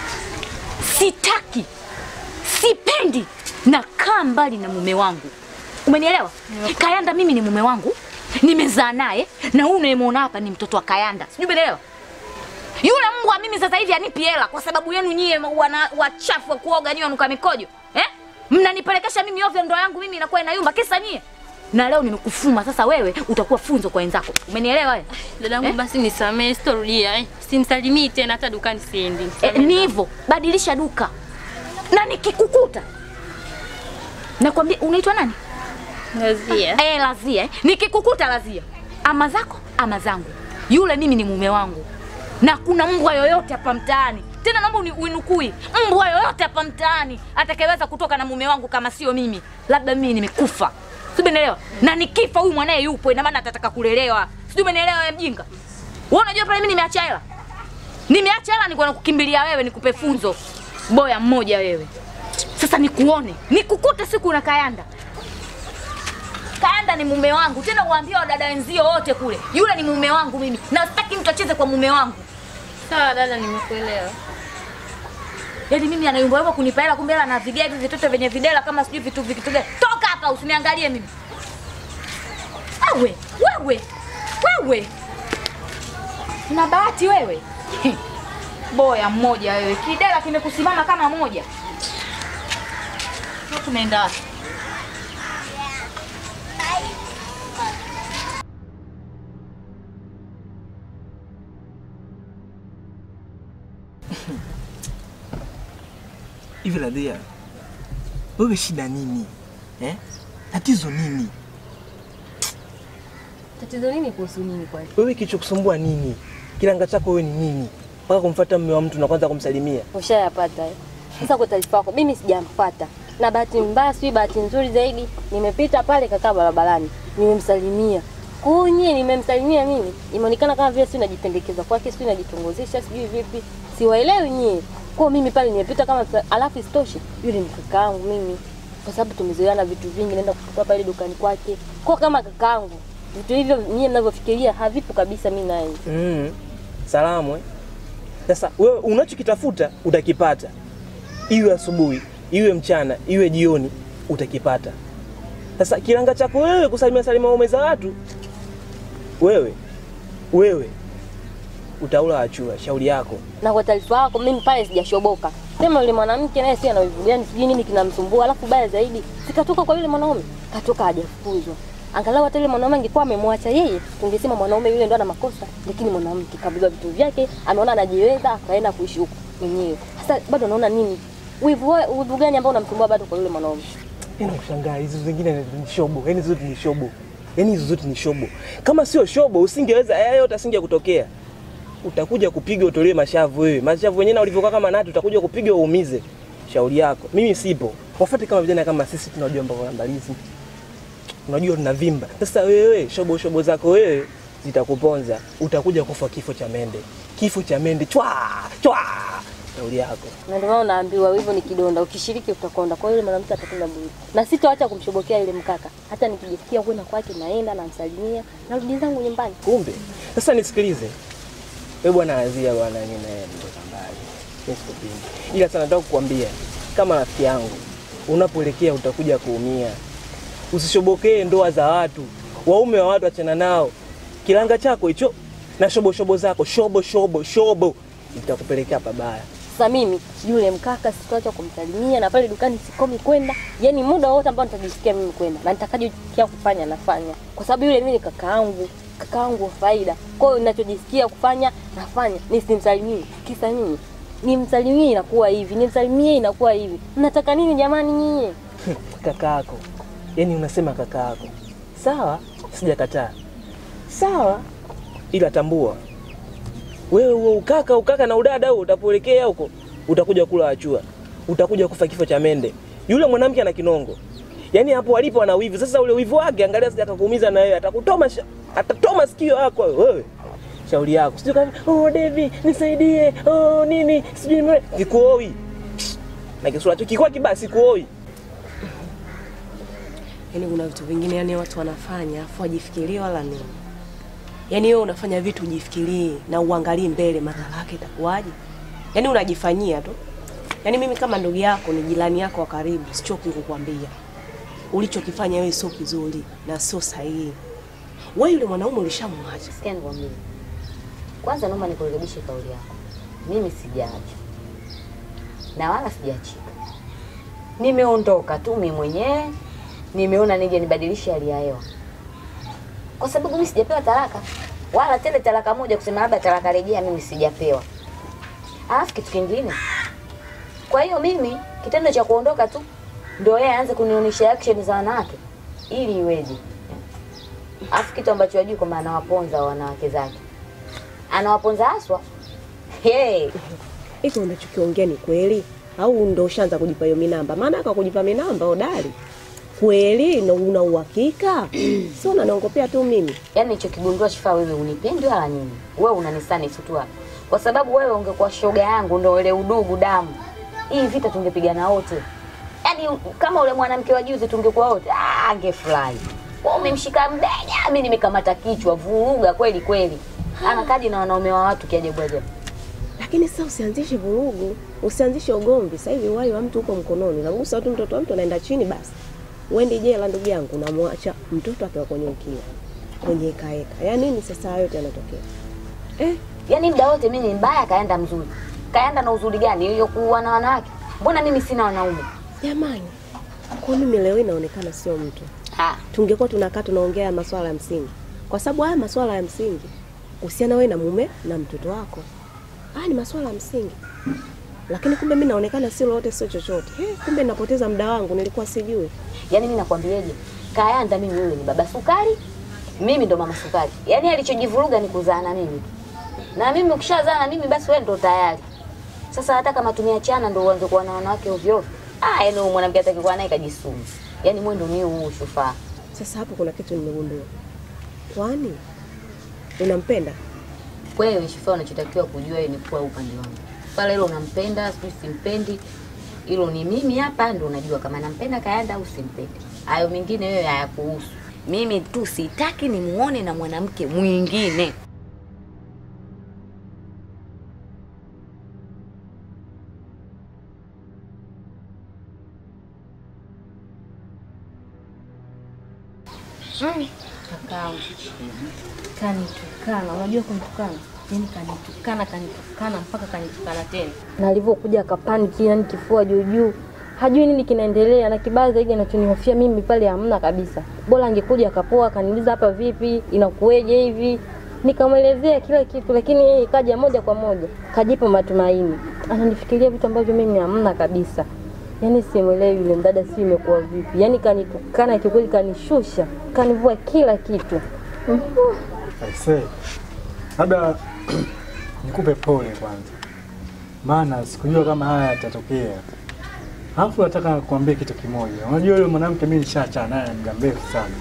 Sitaki. Sipendi na kaa mbali na mume wangu. Umenielewa? Kayanda mimi ni mume wangu. Nimezaa naye na huyu unayemwona hapa ni mtoto wa Kayanda. Sijui umeelewa? Yule mbwa mimi sasa hivi anipi hela kwa sababu yenu nyie wana wachafu wa kuoga nyie wanuka mikojo. Eh? Mnanipelekesha mimi ovyo ndoa yangu mimi inakuwa inayumba kisa nyie. Na leo nimekufuma sasa wewe utakuwa funzo kwa wenzako. Umenielewa wewe?
Dadangu
Eh?
basi nisamehe, sitorudia. Eh. Simsalimii tena hata dukani siendi.
E, ni hivyo, badilisha duka. Na nikikukuta nakwambia unaitwa nani?
Ngazia.
Eh, Lazia. Eh. Nikikukuta Lazia, ama zako ama zangu, yule mimi ni mume wangu, na kuna mbwa yoyote hapa mtaani tena, naomba uni- uinukui, mbwa yoyote hapa mtaani atakayeweza kutoka na mume wangu kama sio mimi, labda mimi nimekufa, sijui umeelewa? Na nikifa huyu mwanaye yupo, ina maana atataka kulelewa, sijui umeelewa? Wewe mjinga, wewe unajua pale mimi nimeacha hela, nimeacha hela, niko nakukimbilia wewe, nikupe funzo boya mmoja wewe. Sasa nikuone, nikukute siku na Kayanda Kayanda ni mume wangu, tena uambie wadada wenzio wote kule, yule ni mume wangu mimi, na sitaki mtu acheze kwa mume wangu.
Sawa dada, nimekuelewa.
Yaani mimi anayumba yumba kunipa hela, kumbe hela na vigea hivi vitoto vyenye videla kama sijui vitu vitu gani. Toka hapa usiniangalie mimi. Wewe, wewe, wewe. Una bahati wewe. Boya mmoja wewe, kidela kimekusimama kama moja. Sasa tunaenda wapi?
Hivi Radhia, wewe shida nini eh? Tatizo nini?
Tatizo nini kuhusu nini kwani?
Wewe kilichokusumbua nini? Kiranga chako wewe ni nini mpaka kumfuata mume wa mtu na kwanza kumsalimia?
Ushayapata eh? Sasa kwa taarifa yako, mimi sijampata, na bahati mbaya, sijui bahati nzuri zaidi, nimepita pale kakaa barabarani, nimemsalimia. Kwa hiyo nyie, nimemsalimia mimi, imeonekana kama vile si najipendekeza kwake, si najitongozesha, sijui vipi, siwaelewi nyie. Kwa hiyo mimi pale nimepita kama, alafu isitoshe yule ni kakaangu mimi, kwa sababu tumezoeana vitu vingi, naenda kuchukua pale dukani kwake, kwa kama kakaangu. Vitu hivyo nyie mnavyofikiria havipo kabisa, mimi naye
Mm. Salamu eh? Sasa wewe unachokitafuta utakipata, iwe asubuhi, iwe mchana, iwe jioni, utakipata. Sasa kilanga chako wewe kusalimia salimia waume za watu, wewe wewe utaula achua, shauri yako.
Na kwa taarifa yako, mimi pale sijashoboka. Sema yule mwanamke naye si ana wivu gani, sijui nini kinamsumbua. Alafu baya zaidi, sikatoka kwa yule mwanaume, katoka hajafukuzwa. Angalau hata yule mwanaume angekuwa amemwacha yeye, tungesema mwanaume yule ndo ana makosa, lakini mwanamke kabeba vitu vyake, ameona anajiweza, akaenda kuishi huko mwenyewe. Sasa bado naona nini? Wivu wa- wivu gani ambao unamsumbua bado kwa yule mwanaume?
Yaani kushangaa hizo zingine ni shobo, yaani hizo zote ni shobo, yaani hizo zote ni shobo. Kama sio shobo, usingeweza haya yote asinge kutokea. Utakuja kupiga utolewe mashavu wewe, mashavu wenyewe na ulivyokaa kama nati, utakuja kupiga uumize. Shauri yako, mimi sipo. Wafuate kama vijana kama sisi, tunajua mambo ya mbalizi, unajua tunavimba. Sasa wewe shobo shobo zako wewe zitakuponza, utakuja kufa kifo cha mende, kifo cha mende chwa chwa. Shauri yako.
Na ndio maana unaambiwa hivyo ni kidonda, ukishiriki utakonda. Kwa hiyo yule mwanamke atakula bure, na sitoacha kumshobokea yule mkaka. Hata nikijisikia kwenda kwake, naenda namsalimia, narudi zangu nyumbani.
Kumbe sasa nisikilize, wewe bwana Azia bwana, mimi na yeye mtoka mbali, mimi sikupingi, ila sana nataka kukwambia kama rafiki yangu, unapoelekea utakuja kuumia. Usishobokee ndoa za watu, waume wa watu, achana nao. Kilanga chako hicho na shobo shobo zako, shobo shobo shobo, itakupelekea pabaya.
Sasa mimi yule mkaka sitoacha kumsalimia, na pale dukani sikomi kwenda, yani muda wote ambao nitajisikia mimi kwenda na nitakachokia kufanya nafanya, kwa sababu yule mimi ni kakaangu, kakaangu wa faida. Kwa hiyo ninachojisikia kufanya nafanya, nisimsalimie kisa nini? Nimsalimie inakuwa hivi, nimsalimie inakuwa hivi. Mnataka nini jamani nyinyi?
Kakaako, yani unasema kakaako, sawa, sijakataa, sawa, ila tambua wewe huo ukaka ukaka na udada huo utapoelekea huko utakuja kula achua, utakuja kufa kifo cha mende. Yule mwanamke ana kinongo, yaani hapo alipo ana wivu. Sasa ule wivu wake, angalia sija akakuumiza na wewe, atakutoma sha- atatoma sikio yako wewe. Shauri yako, sijui kama oh Devi nisaidie, oh nini sijui nime sikuoi na kisura chako kikuwa kibaya, sikuoi.
Yaani kuna vitu vingine yani watu wanafanya afu wajifikirie wala nini. Yaani wewe unafanya vitu ujifikirie na uangalie mbele madhara yake itakuwaje. Yaani unajifanyia tu. Yaani mimi kama ndugu yako ni jirani yako wa karibu, sichoki kukwambia. Ulichokifanya wewe sio kizuri na sio sahihi. Wewe yule mwanaume ulishamwacha.
Sikia nikwambie. Kwanza naomba nikurekebishe kauli yako. Mimi sijaacha. Na wala sijaachika. Nimeondoka tu mimi mwenyewe. Nimeona nije nibadilishe hali ya hewa. Kwa sababu mimi sijapewa talaka. Wala tena talaka moja kusema labda talaka rejea mimi sijapewa. Alafu kitu kingine. Kwa hiyo mimi kitendo cha kuondoka tu ndio yeye aanze kunionyesha action za wanawake ili iweje? Alafu kitu ambacho hajui kwamba anawaponza wanawake zake, anawaponza haswa. Hey,
Hiko unachokiongea ni kweli au ndo ushaanza kujipa hiyo minamba? Maana aka kujipa minamba odari. Kweli na una uhakika? Sio unaniongopea tu mimi.
yani nilichokigundua Shifaa, wewe unipendi wala nini, wewe unanisani tu hapa, kwa sababu wewe ungekuwa shoga yangu, ndo ile udugu damu, hii vita tungepigana wote. Yani kama ule mwanamke wa juzi tungekuwa wote, ah, angefurahi. Wewe umemshika mbega, mimi nimekamata kichwa, vuruga kweli kweli. Anakaji na wanaume wa watu kiajabu ajabu.
Lakini sasa usianzishe vurugu, usianzishe ugomvi. Sasa hivi uhai wa mtu uko mkononi, unagusa tu mtoto wa mtu anaenda chini, basi uende jela, ndugu yangu, namwacha mtoto akiwa kwenye ukiwa kwenye ekaeka. Ya nini sasa hayo yote yanatokea? Eh,
Yaani muda wote mimi ni mbaya, kaenda mzuri. Kaenda na uzuri gani hiyo kuwa na wanawake? Mbona mimi sina wanaume?
jamani, kwa mimi leo hii naonekana sio mtu.
Ah,
Tungekuwa tunakaa tunaongea masuala ya msingi, kwa sababu haya masuala ya msingi kuhusiana wewe na mume na mtoto wako, haya ni masuala ya msingi. Lakini kumbe mimi naonekana sio lolote, sio chochote. Eh, kumbe napoteza muda wangu, nilikuwa sijui.
yaani mimi nakwambiaje? Kayanda mimi wewe ni baba sukari, mimi ndo mama sukari. Yaani alichojivuruga ni kuzaa na mimi. Na mimi ukishazaa na mimi basi wewe ndo tayari. Sasa hata kama tumeachana ndo uanze kuwa na wanawake ovyo ovyo. Ah, yaani huyu mwanamke atakikuwa naye kajisumu. Yaani mwendo ni huu Shufaa.
Sasa hapo kuna kitu nimegundua. Kwani unampenda?
Wewe Shufaa, unachotakiwa kujua ni kuwa upande wangu. Pale hilo unampenda, sijui simpendi. Hilo ni mimi hapa ndo unajua kama nampenda Kayanda au simpendi. Hayo mengine wewe hayakuhusu. Mimi tu sitaki nimuone na mwanamke mwingine.
Kakaangu kanitukana, unajua kunitukana, yaani kanitukana, kanitukana mpaka kanitukana tena, na alivyokuja akapaniki, yani kifua juu juu, hajui nini kinaendelea, na kibaya zaidi anachonihofia mimi pale hamna kabisa. Bora angekuja akapoa, akaniuliza hapa vipi, inakuweje hivi, nikamwelezea kila kitu, lakini yeye kaja moja kwa moja, kajipa matumaini, ananifikiria vitu ambavyo mimi hamna kabisa. Yaani simwelewi yule mdada, si imekuwa vipi? Yaani kanitukana kikweli, kanishusha, kanivua kila kitu.
Aisee, labda nikupe pole kwanza, maana sikujua kama haya yatatokea. Alafu nataka kuambia kitu kimoja. Unajua yule mwanamke mimi nishaachana naye muda mrefu sana,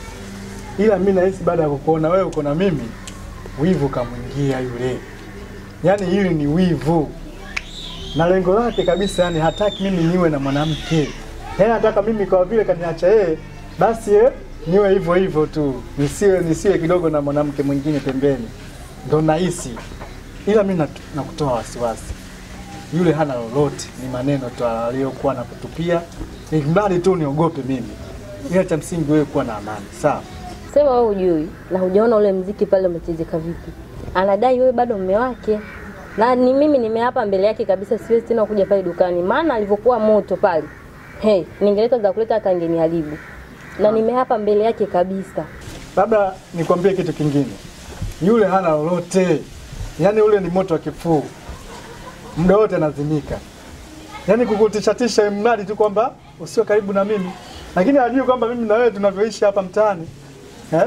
ila mimi nahisi baada ya kukuona wewe uko na mimi, wivu kamwingia yule. Yaani hili ni wivu, na lengo lake kabisa, yani hataki mimi niwe na mwanamke, yaani nataka mimi kwa vile kaniacha yeye, basi eh, niwe hivyo hivyo tu, nisiwe nisiwe kidogo na mwanamke mwingine pembeni, ndo nahisi. Ila mimi nat- nakutoa wasiwasi, yule hana lolote, ni maneno tu aliyokuwa nakutupia, mradi tu niogope mimi, ila cha msingi wewe kuwa na amani, sawa?
Sema wewe hujui na hujaona ule mziki pale umechezeka vipi. Anadai wewe bado mume wake. Na ni mimi nimeapa mbele yake kabisa siwezi tena kuja pale dukani. Maana alivyokuwa moto pale. Hey, ningeleta za kuleta hata angeniharibu. Na nimeapa mbele yake kabisa.
Labda nikwambie kitu kingine, yule hana lolote, yaani ule ni moto wa kifuu, muda wote anazimika, yaani kukutishatisha, mradi tu kwamba usiwe karibu na mimi, lakini hajui kwamba mimi na wewe tunavyoishi hapa mtaani eh?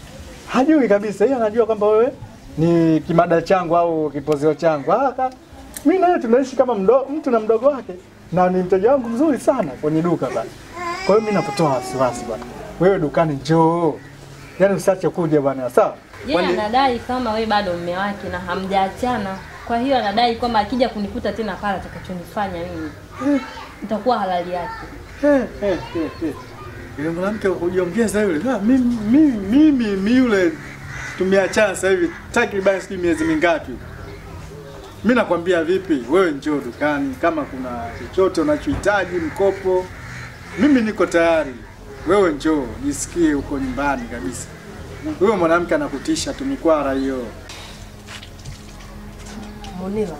Hajui kabisa, yeye anajua kwamba wewe ni kimada changu au kipozeo changu. Ah, ka- mimi na wewe tunaishi kama mdo, mtu na mdogo wake, na ni mteja wangu mzuri sana kwenye duka bana. Kwa hiyo mimi nakutoa wasiwasi bwana, wewe dukani njoo, yaani usiache kuja bwana, sawa?
Yeye
Kwani-
anadai kama wewe bado mume wake na hamjaachana. Kwa hiyo anadai kwamba akija kunikuta tena pale atakachonifanya mimi itakuwa halali yake.
Eh, eh, eh, eh. Yule mwanamke kujiongeza yule. Ah, mimi mimi mimi mimi yule tumeachana sasa hivi takriban sijui miezi mingapi. Mimi nakwambia vipi, wewe njoo dukani kama kuna chochote unachohitaji mkopo, mimi niko tayari. Wewe njoo, jisikie uko nyumbani kabisa. Huyo mwanamke anakutisha tu mikwara hiyo.
Munila,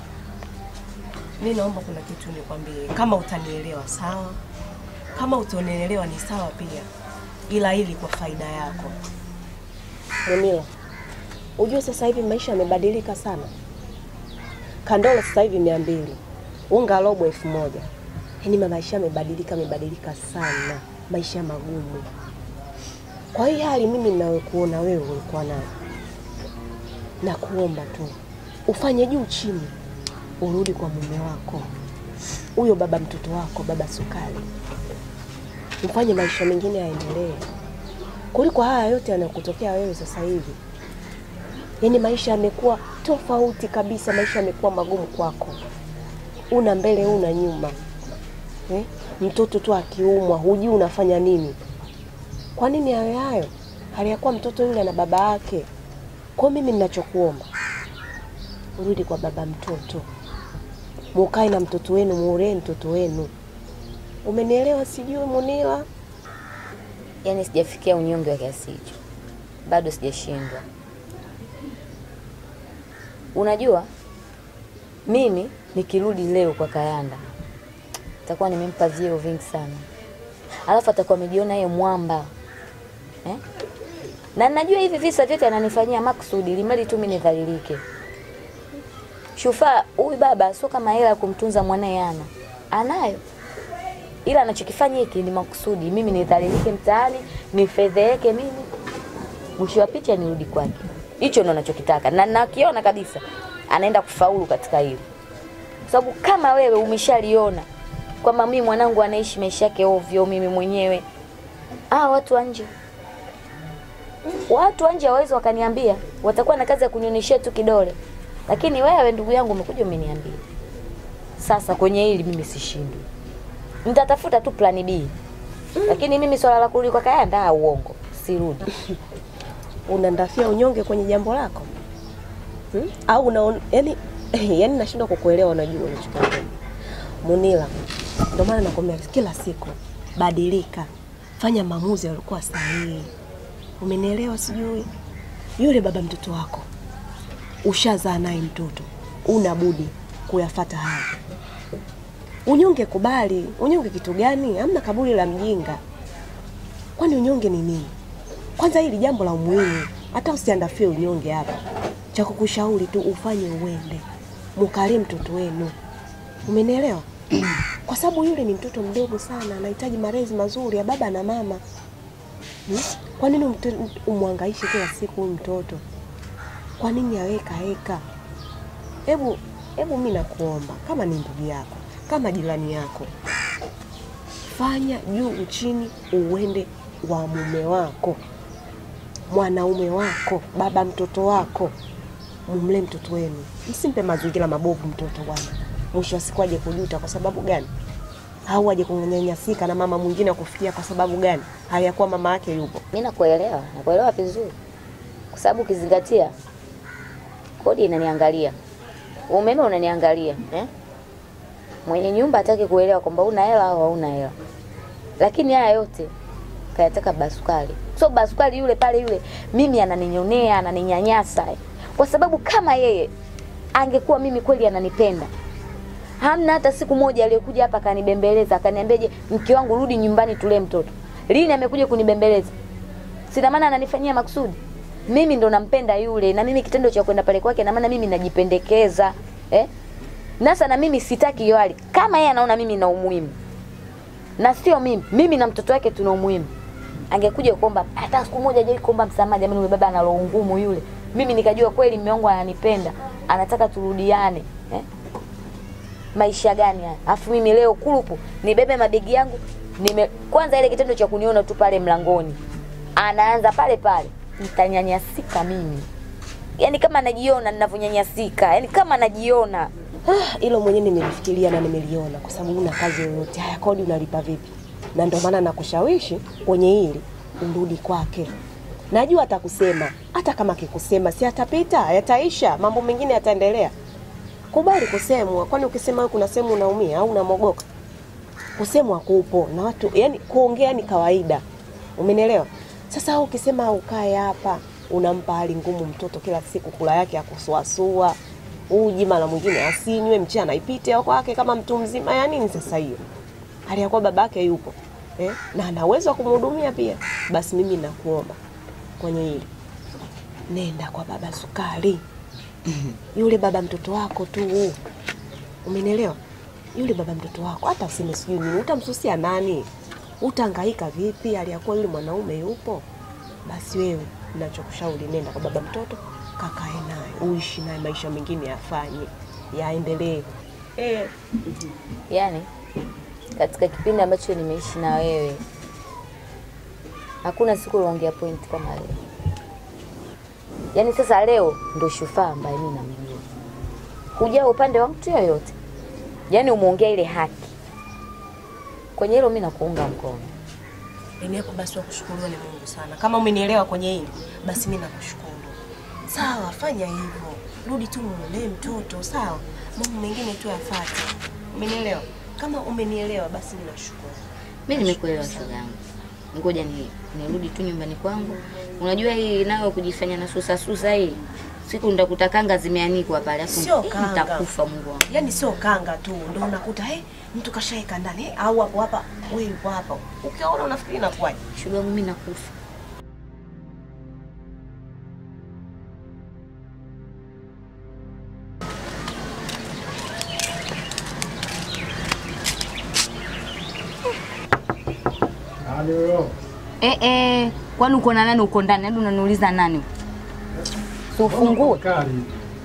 mi naomba kuna kitu nikwambie, kama utanielewa sawa, kama utanielewa ni sawa pia, ila ili kwa faida yako. Munila, ujue sasa hivi maisha yamebadilika sana. Kandolo sasa hivi mia mbili, unga robo elfu moja. Yaani maisha yamebadilika, yamebadilika sana, maisha magumu. Kwa hii hali mimi ninayokuona wewe ulikuwa nayo, na kuomba tu ufanye juu chini, urudi kwa mume wako, huyo baba mtoto wako, baba Sukari, mfanye maisha mengine yaendelee kuliko haya yote yanayokutokea wewe sasa hivi. Yaani maisha yamekuwa tofauti kabisa, maisha yamekuwa magumu kwako, una mbele, una nyuma eh? Mtoto tu akiumwa hujui unafanya nini. Kwa nini yawe hayo hali ya kuwa mtoto yule na baba yake? Kwa mimi ninachokuomba urudi kwa baba mtoto, mukae na mtoto wenu, muulee mtoto wenu. Umenielewa? Sijui Munila.
Yaani sijafikia unyonge wa kiasi hicho, bado sijashindwa. Unajua, mimi nikirudi leo kwa Kayanda takuwa nimempa vyeo vingi sana, alafu atakuwa amejiona yeye mwamba eh? na najua hivi visa vyote ananifanyia makusudi, limali tu mimi nidhalilike. Shufaa huyu baba sio kama hela ya kumtunza mwanae ana anayo, ila anachokifanya hiki ni makusudi, mimi nidhalilike mtaani, nifedheeke mimi, mwisho wa picha nirudi kwake. Hicho ndo anachokitaka na nakiona kabisa anaenda kufaulu katika hili, kwa sababu kama wewe umeshaliona kwamba mimi mwanangu anaishi maisha yake ovyo, mimi mwenyewe ah, watu wa nje watu wa nje hawawezi wakaniambia, watakuwa na kazi ya kunionyeshia tu kidole, lakini wewe ndugu yangu umekuja umeniambia. Sasa kwenye hili mimi sishindwi, nitatafuta tu plani B, lakini mimi swala la kurudi kwa Kayanda ah, uongo, sirudi.
Unandafia unyonge kwenye jambo lako hmm? au una yani, yani nashindwa kukuelewa. Unajua unachokiongea Munila, ndio maana nakwambia kila siku badilika, fanya maamuzi yaliokuwa sahihi Umenielewa? Sijui yule baba mtoto wako ushazaa naye mtoto, una budi kuyafata haya. Unyonge kubali. Unyonge kitu gani? Hamna kaburi la mjinga. Kwani unyonge ni nini? Kwanza hili jambo la umuhimu, hata usiandafie unyonge hapa. Cha kukushauri tu ufanye uende, mukalie mtoto wenu. Umenielewa? Kwa sababu yule ni mtoto mdogo sana, anahitaji malezi mazuri ya baba na mama. Hmm? Kwa nini umte- umwangaishe kila siku huyu mtoto? Kwa nini aweka heka? Hebu hebu mimi nakuomba kama ni ndugu yako, kama jirani yako, fanya juu chini, uende wa mume wako, mwanaume wako, baba mtoto wako, mumlee mtoto wenu, msimpe mazingira mabovu mtoto bwana. Mwisho wa siku aje kujuta. Kwa sababu gani? Au aje kunyanyasika na mama mwingine akufikia kwa sababu gani? Hayakuwa mama yake yupo.
Mimi nakuelewa, nakuelewa vizuri, kwa sababu ukizingatia kodi inaniangalia, umeme unaniangalia eh? Mwenye nyumba hataki kuelewa kwamba una hela au hauna hela, lakini haya yote kayataka basukali. So basukali yule pale yule, mimi ananinyonea, ananinyanyasa eh. Kwa sababu kama yeye angekuwa mimi kweli ananipenda hamna hata siku moja aliyokuja hapa akanibembeleza akaniambia, je, mke wangu rudi nyumbani tulee mtoto. Lini amekuja kunibembeleza? Sina maana ananifanyia makusudi. Mimi ndo nampenda yule, na mimi kitendo cha kwenda pale kwake, na maana mimi najipendekeza eh? Nasa na mimi sitaki hiyo hali. Kama yeye anaona mimi na umuhimu na sio mimi, mimi na mtoto wake tuna umuhimu, angekuja kuomba hata siku moja hajawahi kuomba msamaha. Jamani, yule baba ana roho ngumu yule. Mimi nikajua kweli mume wangu ananipenda, anataka turudiane eh? maisha gani haya? Afu mimi leo kurupu nibebe mabegi yangu nime kwanza ile kitendo cha kuniona tu pale mlangoni. Anaanza pale pale. Nitanyanyasika mimi. Yaani kama najiona ninavyonyanyasika, yaani kama najiona.
Ah, hilo mwenyewe nimelifikiria na nimeliona, kwa sababu una kazi yoyote. Haya, kodi unalipa vipi? Na ndio maana nakushawishi kwenye hili urudi kwake. Najua atakusema, hata kama akikusema si atapita, yataisha, mambo mengine yataendelea. Kubali kusemwa, kwani ukisema wewe kuna sehemu unaumia au unamogoka? Kusemwa kupo na watu, yani kuongea ni kawaida, umenielewa? Sasa wewe ukisema ukae hapa, unampa hali ngumu mtoto kila siku, kula yake ya kusuasua uji mara mwingine asinywe, mchana ipite au kwake kama mtu mzima. Ya nini sasa hiyo? Hali ya kuwa babake yupo eh, na ana uwezo wa kumhudumia pia. Basi mimi nakuomba kwenye hili, nenda kwa baba Sukari, yule baba mtoto wako tu, umenielewa? Yule baba mtoto wako, hata useme sijui nini, utamsusia nani? Utahangaika vipi hali ya kuwa yule mwanaume yupo? Basi wewe, ninachokushauri nenda kwa baba mtoto, kakae naye, uishi naye, maisha mengine yafanye, yaendelee. Eh,
Yaani katika kipindi ambacho nimeishi na wewe hakuna siku uliongea point kama leo. Yaani sasa leo ndo shufaa ambaye mimi namjua. Hujaa upande wa mtu yoyote. Yaani umeongea ile haki. Kwenye hilo mimi nakuunga mkono.
Dini yako basi wakushukuriwa ni Mungu sana. Kama umenielewa kwenye hili, basi mimi nakushukuru. Sawa, fanya hivyo, rudi tu mulee mtoto, sawa. Mambo mengine tu yafuate. Umenielewa? Kama umenielewa, basi mimi nashukuru.
Mimi nimekuelewa shoga yangu. Ngoja ni nirudi tu nyumbani kwangu. Unajua hii nayo kujifanya na susa susa hii. Siku ndakuta kanga zimeanikwa pale afu
Sio
eh,
kanga.
nitakufa Mungu wangu.
Yaani sio kanga tu, ndio unakuta hey, mtu kashaeka ndani hey, au hapo hapa, wewe yupo hapa. Ukiona unafikiri inakuwaje?
Shoga yangu mimi nakufa. Eh eh, kwani uko na nani uko ndani? Hadi unaniuliza nani? Si ufungue.
Kali.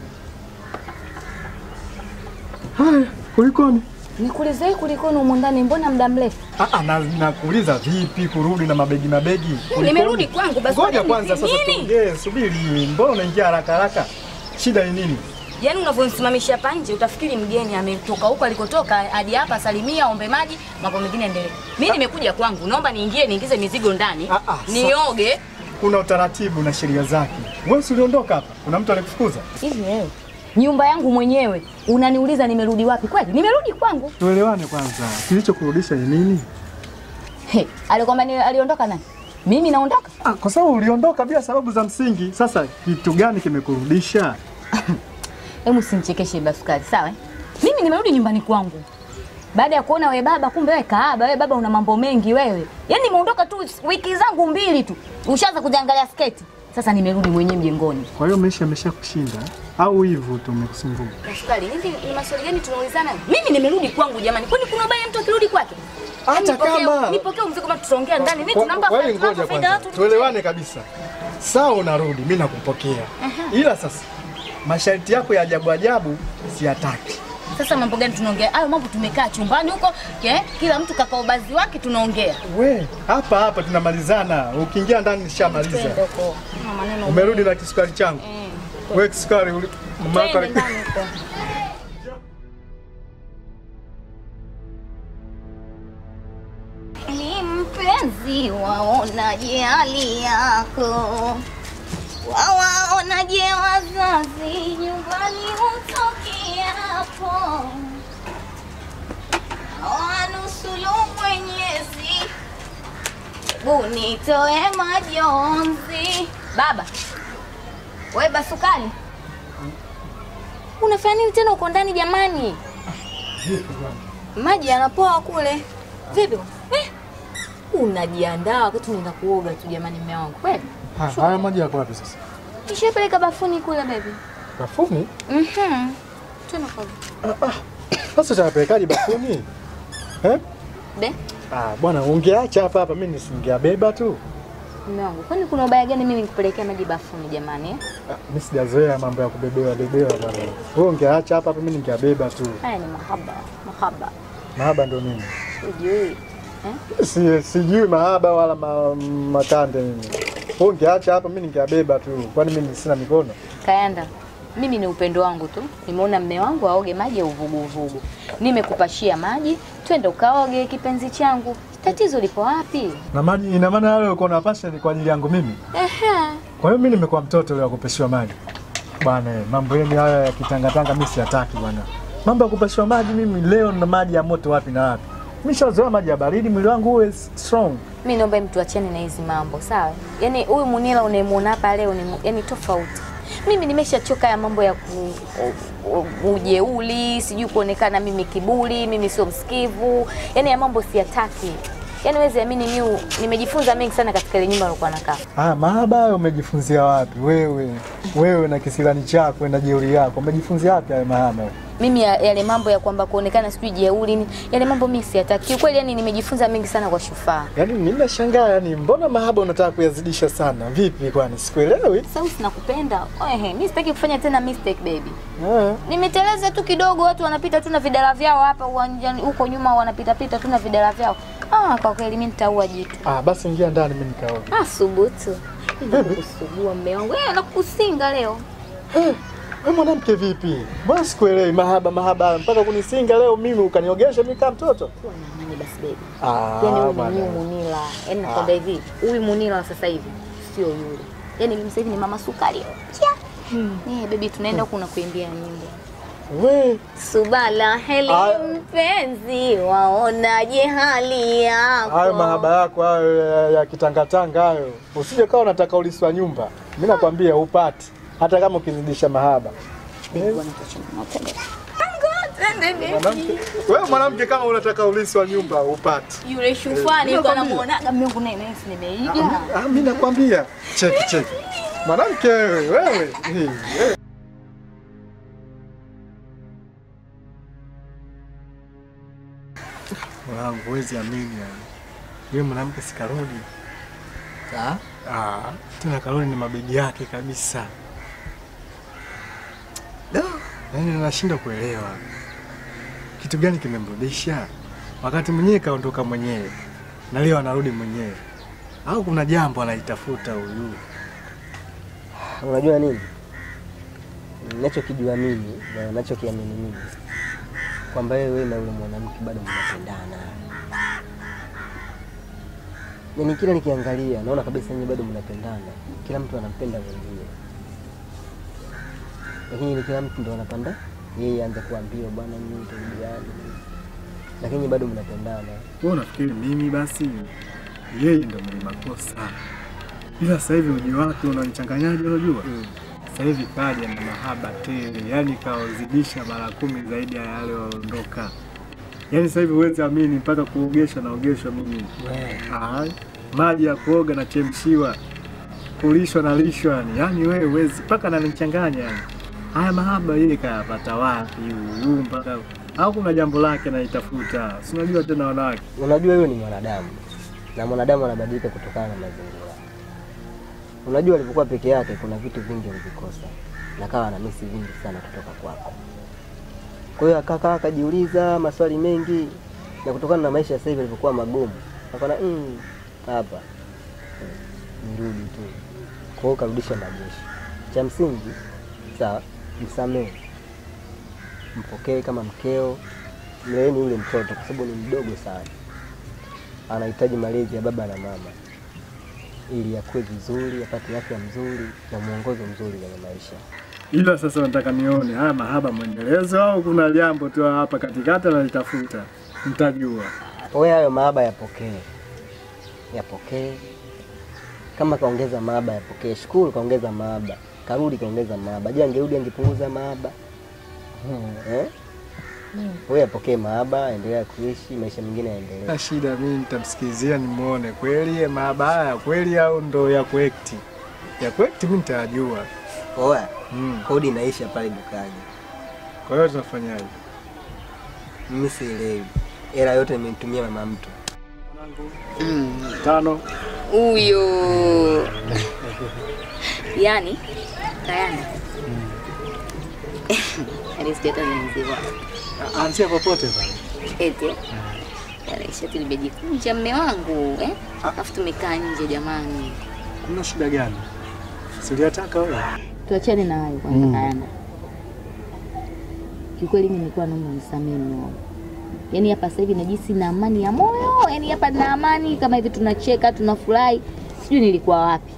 Haya, kulikoni?
Nikuulize hii kulikoni humu ndani mbona muda mrefu?
Ah, ah, na nakuuliza vipi kurudi na mabegi mabegi? Kulikoni?
Nimerudi kwangu basi.
Ngoja
kwani
kwanza
ni
sasa
nini?
tuongee, subiri. Mbona unaingia haraka haraka? Shida ni nini?
Yaani unavyonisimamisha hapa nje utafikiri mgeni ametoka huko alikotoka hadi hapa salimia, ombe maji, mambo mengine endelee. Mimi nimekuja kwangu, naomba niingie niingize mizigo ndani,
Ah, ah, sa-
nioge.
Kuna utaratibu na sheria zake. Wewe si uliondoka hapa? Kuna mtu alikufukuza?
Hivi wewe nyumba yangu mwenyewe unaniuliza nimerudi wapi? Kweli nimerudi kwangu.
Tuelewane kwanza. Kilichokurudisha ni nini?
He, alikwambia ni aliondoka nani? Mimi naondoka.
Ah, kwa sababu uliondoka bila sababu za msingi. Sasa kitu gani kimekurudisha?
Hebu simchekeshe Basukari, sawa? eh? Mimi nimerudi nyumbani kwangu baada ya kuona we baba, kumbe wewe kaaba, we baba una mambo mengi wewe. Yaani nimeondoka tu wiki zangu mbili tu, ushaanza kujiangalia sketi. Sasa nimerudi mwenyewe mjengoni.
Kwa hiyo maisha yamesha kushinda au hivyo tu umekusumbua?
Basukari, hivi ni maswali gani tunaulizana? Mimi nimerudi kwangu jamani, kwani kuna ubaya mtu akirudi kwake?
Hata
Nipokee-
kama-
nipokee mzigo kama tutaongea ndani. Mimi tunampa
Kwa hiyo
tunampa
ngoja
faida
kwanza
watu.
tuelewane kabisa. Sawa, unarudi, mimi nakupokea, ila sasa masharti yako ya ajabu ajabu siyataki.
Sasa mambo gani tunaongea? Hayo mambo tumekaa chumbani huko, eh, kila mtu kaka ubazi wake tunaongea.
We hapa hapa tunamalizana, ukiingia ndani nishamaliza.
Twende huko. Kuna maneno
Umerudi na kisukari changu. We kisukari uli- mama yako
Twende
ali-
ndani huko. Ni mpenzi waonaje hali yako, wawaonaje wazazi nyumbani utokiapo, wanusulu Mwenyezi, unitoe majonzi. Baba we Basukali, unafanya nini tena uko ndani jamani? Maji yanapoa kule. Vipi? Eh? Unajiandaa wakati unaenda kuoga tu jamani mume wangu. Kweli?
Ha, Haya maji yako wapi sasa?
Nishapeleka bafuni kule baby.
Bafuni?
Mhm. Tuna kwa
Sasa utapelekaje bafuni? Eh?
Be,
Ah, bwana ungeacha hapa hapa mimi nisingeabeba tu.
mume wangu. Kwani kuna ubaya gani mimi nikupelekea maji bafuni jamani? eh?
Ah, Mimi sijazoea mambo ya kubebewa bebewa bwana. Wewe ungeacha hapa hapa mimi ningeabeba tu.
Haya ni mahaba, mahaba.
Mahaba ndo nini?
Ujui.
Si, sijui mahaba wala ma, makande mimi. Wewe ungeacha hapa mimi ningeabeba tu. Kwani mimi sina mikono?
Kayanda, mimi ni upendo wangu tu. Nimeona mme wangu aoge maji ya uvuguvugu, nimekupashia maji, twende ukaoge kipenzi changu. Tatizo lipo wapi?
Na maji ina maana yale uko na passion kwa ajili yangu mimi.
Ehe.
Kwa hiyo mimi nimekuwa mtoto leo wa kupeshiwa maji. Bwana, eh, mambo yenu haya ya kitangatanga mimi siyataki bwana. Mambo ya kupeshiwa maji mimi leo na maji ya moto wapi na wapi? Mimi shazoea maji ya baridi, mwili wangu uwe strong.
Mi naomba mtu achane na hizi mambo sawa. Yaani huyu Munila unayemuona hapa leo ni yani tofauti. Mimi nimeshachoka ya mambo ya ku, u- u- ujeuli, sijui kuonekana mimi kiburi, mimi sio msikivu. Yaani ya mambo siyataki. Yaani wezi amini mimi nimejifunza mengi sana katika ile nyumba nilikuwa nakaa.
Ah, mahaba hayo umejifunzia wapi? Wewe, wewe na kisilani chako na jeuri yako. Umejifunzia wapi hayo mahaba?
Mimi ya- yale mambo ya kwamba kuonekana sijui jeuri, ni- yale mambo mimi siyataki. Kiukweli yani nimejifunza mengi sana kwa Shufaa.
Yaani mimi nashangaa yani mbona mahaba unataka kuyazidisha sana? Vipi kwani? Sikuelewi.
Sasa sinakupenda. Ehe, mimi sitaki kufanya tena mistake baby.
Eh.
Nimeteleza tu kidogo, watu wanapita tu na vidala vyao hapa uwanjani, huko nyuma wanapita pita tu na vidala vyao. Ah, kwa kweli mimi nitaua jitu.
Ah, basi ingia ndani mimi nikaoge.
Ah, subutu. Kusugua mme wangu. Eh, nakusinga leo.
Wewe mwanamke vipi? Mbona sikuelewi mahaba mahaba mpaka kunisinga leo mimi ukaniogesha mimi kama mtoto?
Kuwa na amani basi baby.
Ah,
Yaani huyu ni
bwana.
new Munila. Yaani nakwambia hivi, huyu Munila wa sasa hivi sio yule. Yaani mimi sasa hivi ni mama sukari. Chia. Eh, baby tunaenda huku na kuimbia nyimbo.
We,
Subala heli
Ah.
mpenzi, waonaje hali yako?
hayo mahaba yako hayo ya, ya kitangatanga hayo. Usije kawa unataka uliswa nyumba. Mimi nakwambia upati hata kama ukizidisha mahaba.
Baby, bwana, tuachane na utende.
Mwanamke, wewe mwanamke kama unataka uliswa nyumba upati.
Yule shufani
Eh,
yuko
nakwambia.
anamuonaga Mungu naye naye si nimeiga.
Ah, mimi nakwambia. Cheki cheki. Mwanamke wewe, wewe. Hii, wewe. Mwanangu, huwezi amini yani. Yule mwanamke sikarudi.
Ah,
Ah, tena karudi na mabegi yake kabisa. Da, yaani nashinda kuelewa kitu gani kimemrudisha wakati mwenyewe kaondoka mwenyewe na leo anarudi mwenyewe, au kuna jambo anaitafuta huyu?
unajua nini? Ninachokijua mimi na ninachokiamini mimi kwamba wewe na yule mwanamke bado mnapendana. Yaani kila nikiangalia naona kabisa nyinyi bado mnapendana, kila mtu anampenda mwenzie, lakini ni kila mtu ndo anapanda yeye aanze kuambia bwana, mimi turudiane, lakini nyinyi bado mnapendana.
Wewe unafikiri mimi basi yeye ndo mwenye makosa, ila sasa hivi mji wake unanichanganyaje? Unajua sasa hivi kaja na mahaba tele, yani kaozidisha mara kumi zaidi ya yale waliondoka. Yani sasa hivi huwezi amini, mpaka kuogesha naogeshwa mimi Ai, maji ya kuoga na chemshiwa, kulishwa na lishwa, yani yani wewe huwezi, mpaka nanichanganya yani. Haya mahaba yeye kayapata wapi huyu mpaka au kuna jambo lake naitafuta, si unajua tena wanawake
Unajua hiyo ni mwanadamu na mwanadamu anabadilika kutokana na mazingira. Unajua alipokuwa peke yake kuna vitu vingi alivikosa na kawa na misi vingi sana kutoka kwako. Kwa hiyo akakaa akajiuliza maswali mengi, na kutokana na maisha sasa hivi yalivyokuwa magumu, akaona "Mm, hapa mm, nirudi tu. Kwa hiyo karudisha majeshi. Cha msingi sawa, msamehe, mpokee kama mkeo, mleeni yule mtoto kwa sababu ni mdogo sana anahitaji malezi ya baba na mama ili akue vizuri, apate afya mzuri na mwongozo mzuri kwenye maisha.
ila sasa nataka nione haya mahaba mwendelezo au kuna jambo tu hapa katikati nalitafuta, mtajua.
Wewe hayo mahaba yapokee, yapokee. Kama kaongeza mahaba yapokee. Shukuru kaongeza mahaba, karudi kaongeza mahaba. Je, angerudi angepunguza mahaba eh? Wewe apokee mahaba, endelea kuishi maisha mengine yaendelee.
Na shida mimi nitamsikilizia nimuone kweli mahaba haya kweli au ndo ya kuekti. Ya kuekti mimi nitajua.
Oya,
Mm.
kodi inaisha pale dukani.
Kwa hiyo tunafanyaje?
Mimi sielewi, hela yote nimemtumia mama mtu.
Tano.
Huyo yani Kayanda alisikia hata nimemzima
Anzia popote pale.
eti yale shati limejikunja mme wangu eh? Alafu tumekaa nje jamani.
Kuna shida gani? Siliataka wewe.
Tuachane na hayo kwanza, Kayanda. Kiukweli mimi nilikuwa naomba unisamehe mume wangu. Yaani hapa sasa hivi najisi na amani ya moyo, yaani hapa na amani kama hivi tunacheka, tunafurahi. Sijui nilikuwa wapi.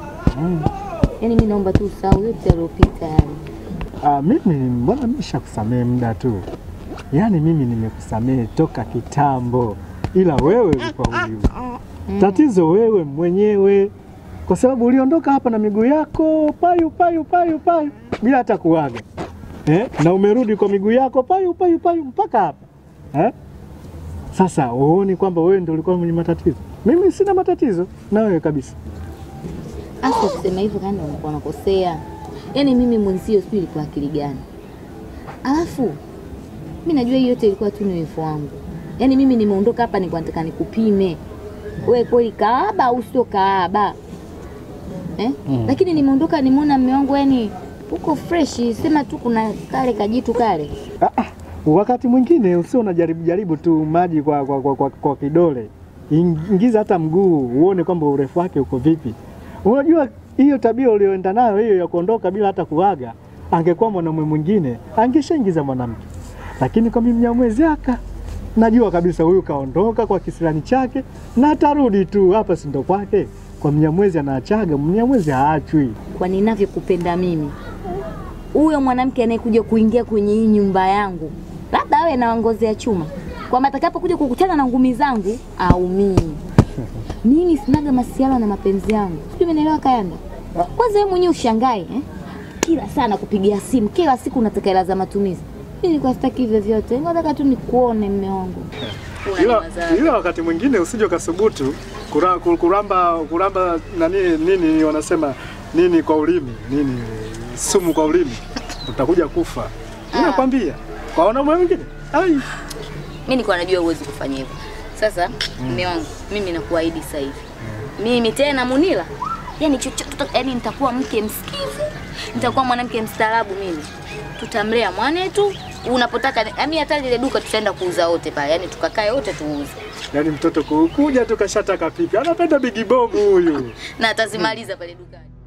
Yaani mimi naomba tu usahau yote yaliyopita yale.
Ah, mimi mbona nimeshakusamehe muda tu, yaani mimi nimekusamehe toka kitambo, ila wewe ulikuwa ujui. Tatizo wewe mwenyewe, kwa sababu uliondoka hapa na miguu yako payu payu payu payu bila hata kuaga eh? na umerudi kwa miguu yako payu payu payu mpaka hapa eh? Sasa uoni kwamba wewe ndio ulikuwa mwenye matatizo? Mimi sina matatizo na wewe kabisa.
Hasa kusema hivyo Kayanda unakuwa unakosea. Yaani mimi mwenzio sijui ilikuwa akili gani. Alafu mimi najua hiyo yote ilikuwa tu ni wivu wangu. Yaani mimi nimeondoka hapa nilikuwa nataka nikupime. Wewe kweli kaaba au sio kaaba? Eh? Lakini nimeondoka nimeona mume wangu yani uko fresh, sema tu kuna kale kajitu kale.
Ah, ah, wakati mwingine usio unajaribu jaribu tu maji kwa, kwa, kwa, kwa, kwa kidole, ingiza hata mguu uone kwamba urefu wake uko vipi. Unajua hiyo tabia ulioenda nayo hiyo ya kuondoka bila hata kuaga, angekuwa mwanamume mwingine angeshaingiza mwanamke, lakini kwa mimi Mnyamwezi aka najua kabisa huyu kaondoka kwa kisirani chake na atarudi tu hapa, si ndo kwake. Kwa Mnyamwezi anaachaga, Mnyamwezi haachwi.
Kwa ninavyokupenda mimi. Huyo mwanamke anayekuja kuingia kwenye hii nyumba yangu, labda awe na ngozi ya chuma, kwamba atakapokuja kukutana na ngumi zangu aumii. Mimi sinaga masiala na mapenzi yangu, sijui umenielewa Kayanda? Kwanza wewe mwenyewe ushangae eh? Kila sana kupigia simu, kila siku unataka hela za matumizi. Mimi nilikuwa sitaki hivyo vyote, nataka tu nikuone mme wangu.
Ila, ila wakati mwingine usije ukasubutu kura, ku- kuramba kuramba nani nini wanasema nini kwa ulimi nini sumu kwa ulimi utakuja kufa. Ninakwambia kwa wanaume wengine ai
Mimi nilikuwa najua huwezi kufanya hivyo. Sasa mume wangu, mimi nakuahidi sasa hivi. Mimi tena Munila, yani chochote, yani nitakuwa mke msikivu, nitakuwa mwanamke mstaarabu mimi. Tutamlea mwanetu unapotaka, yani hata lile duka tutaenda kuuza wote pale, yani tukakae wote tuuze.
yani mtoto ku- kuja tu kashataka pipi anapenda bigi bomu huyu.
Na atazimaliza pale dukani.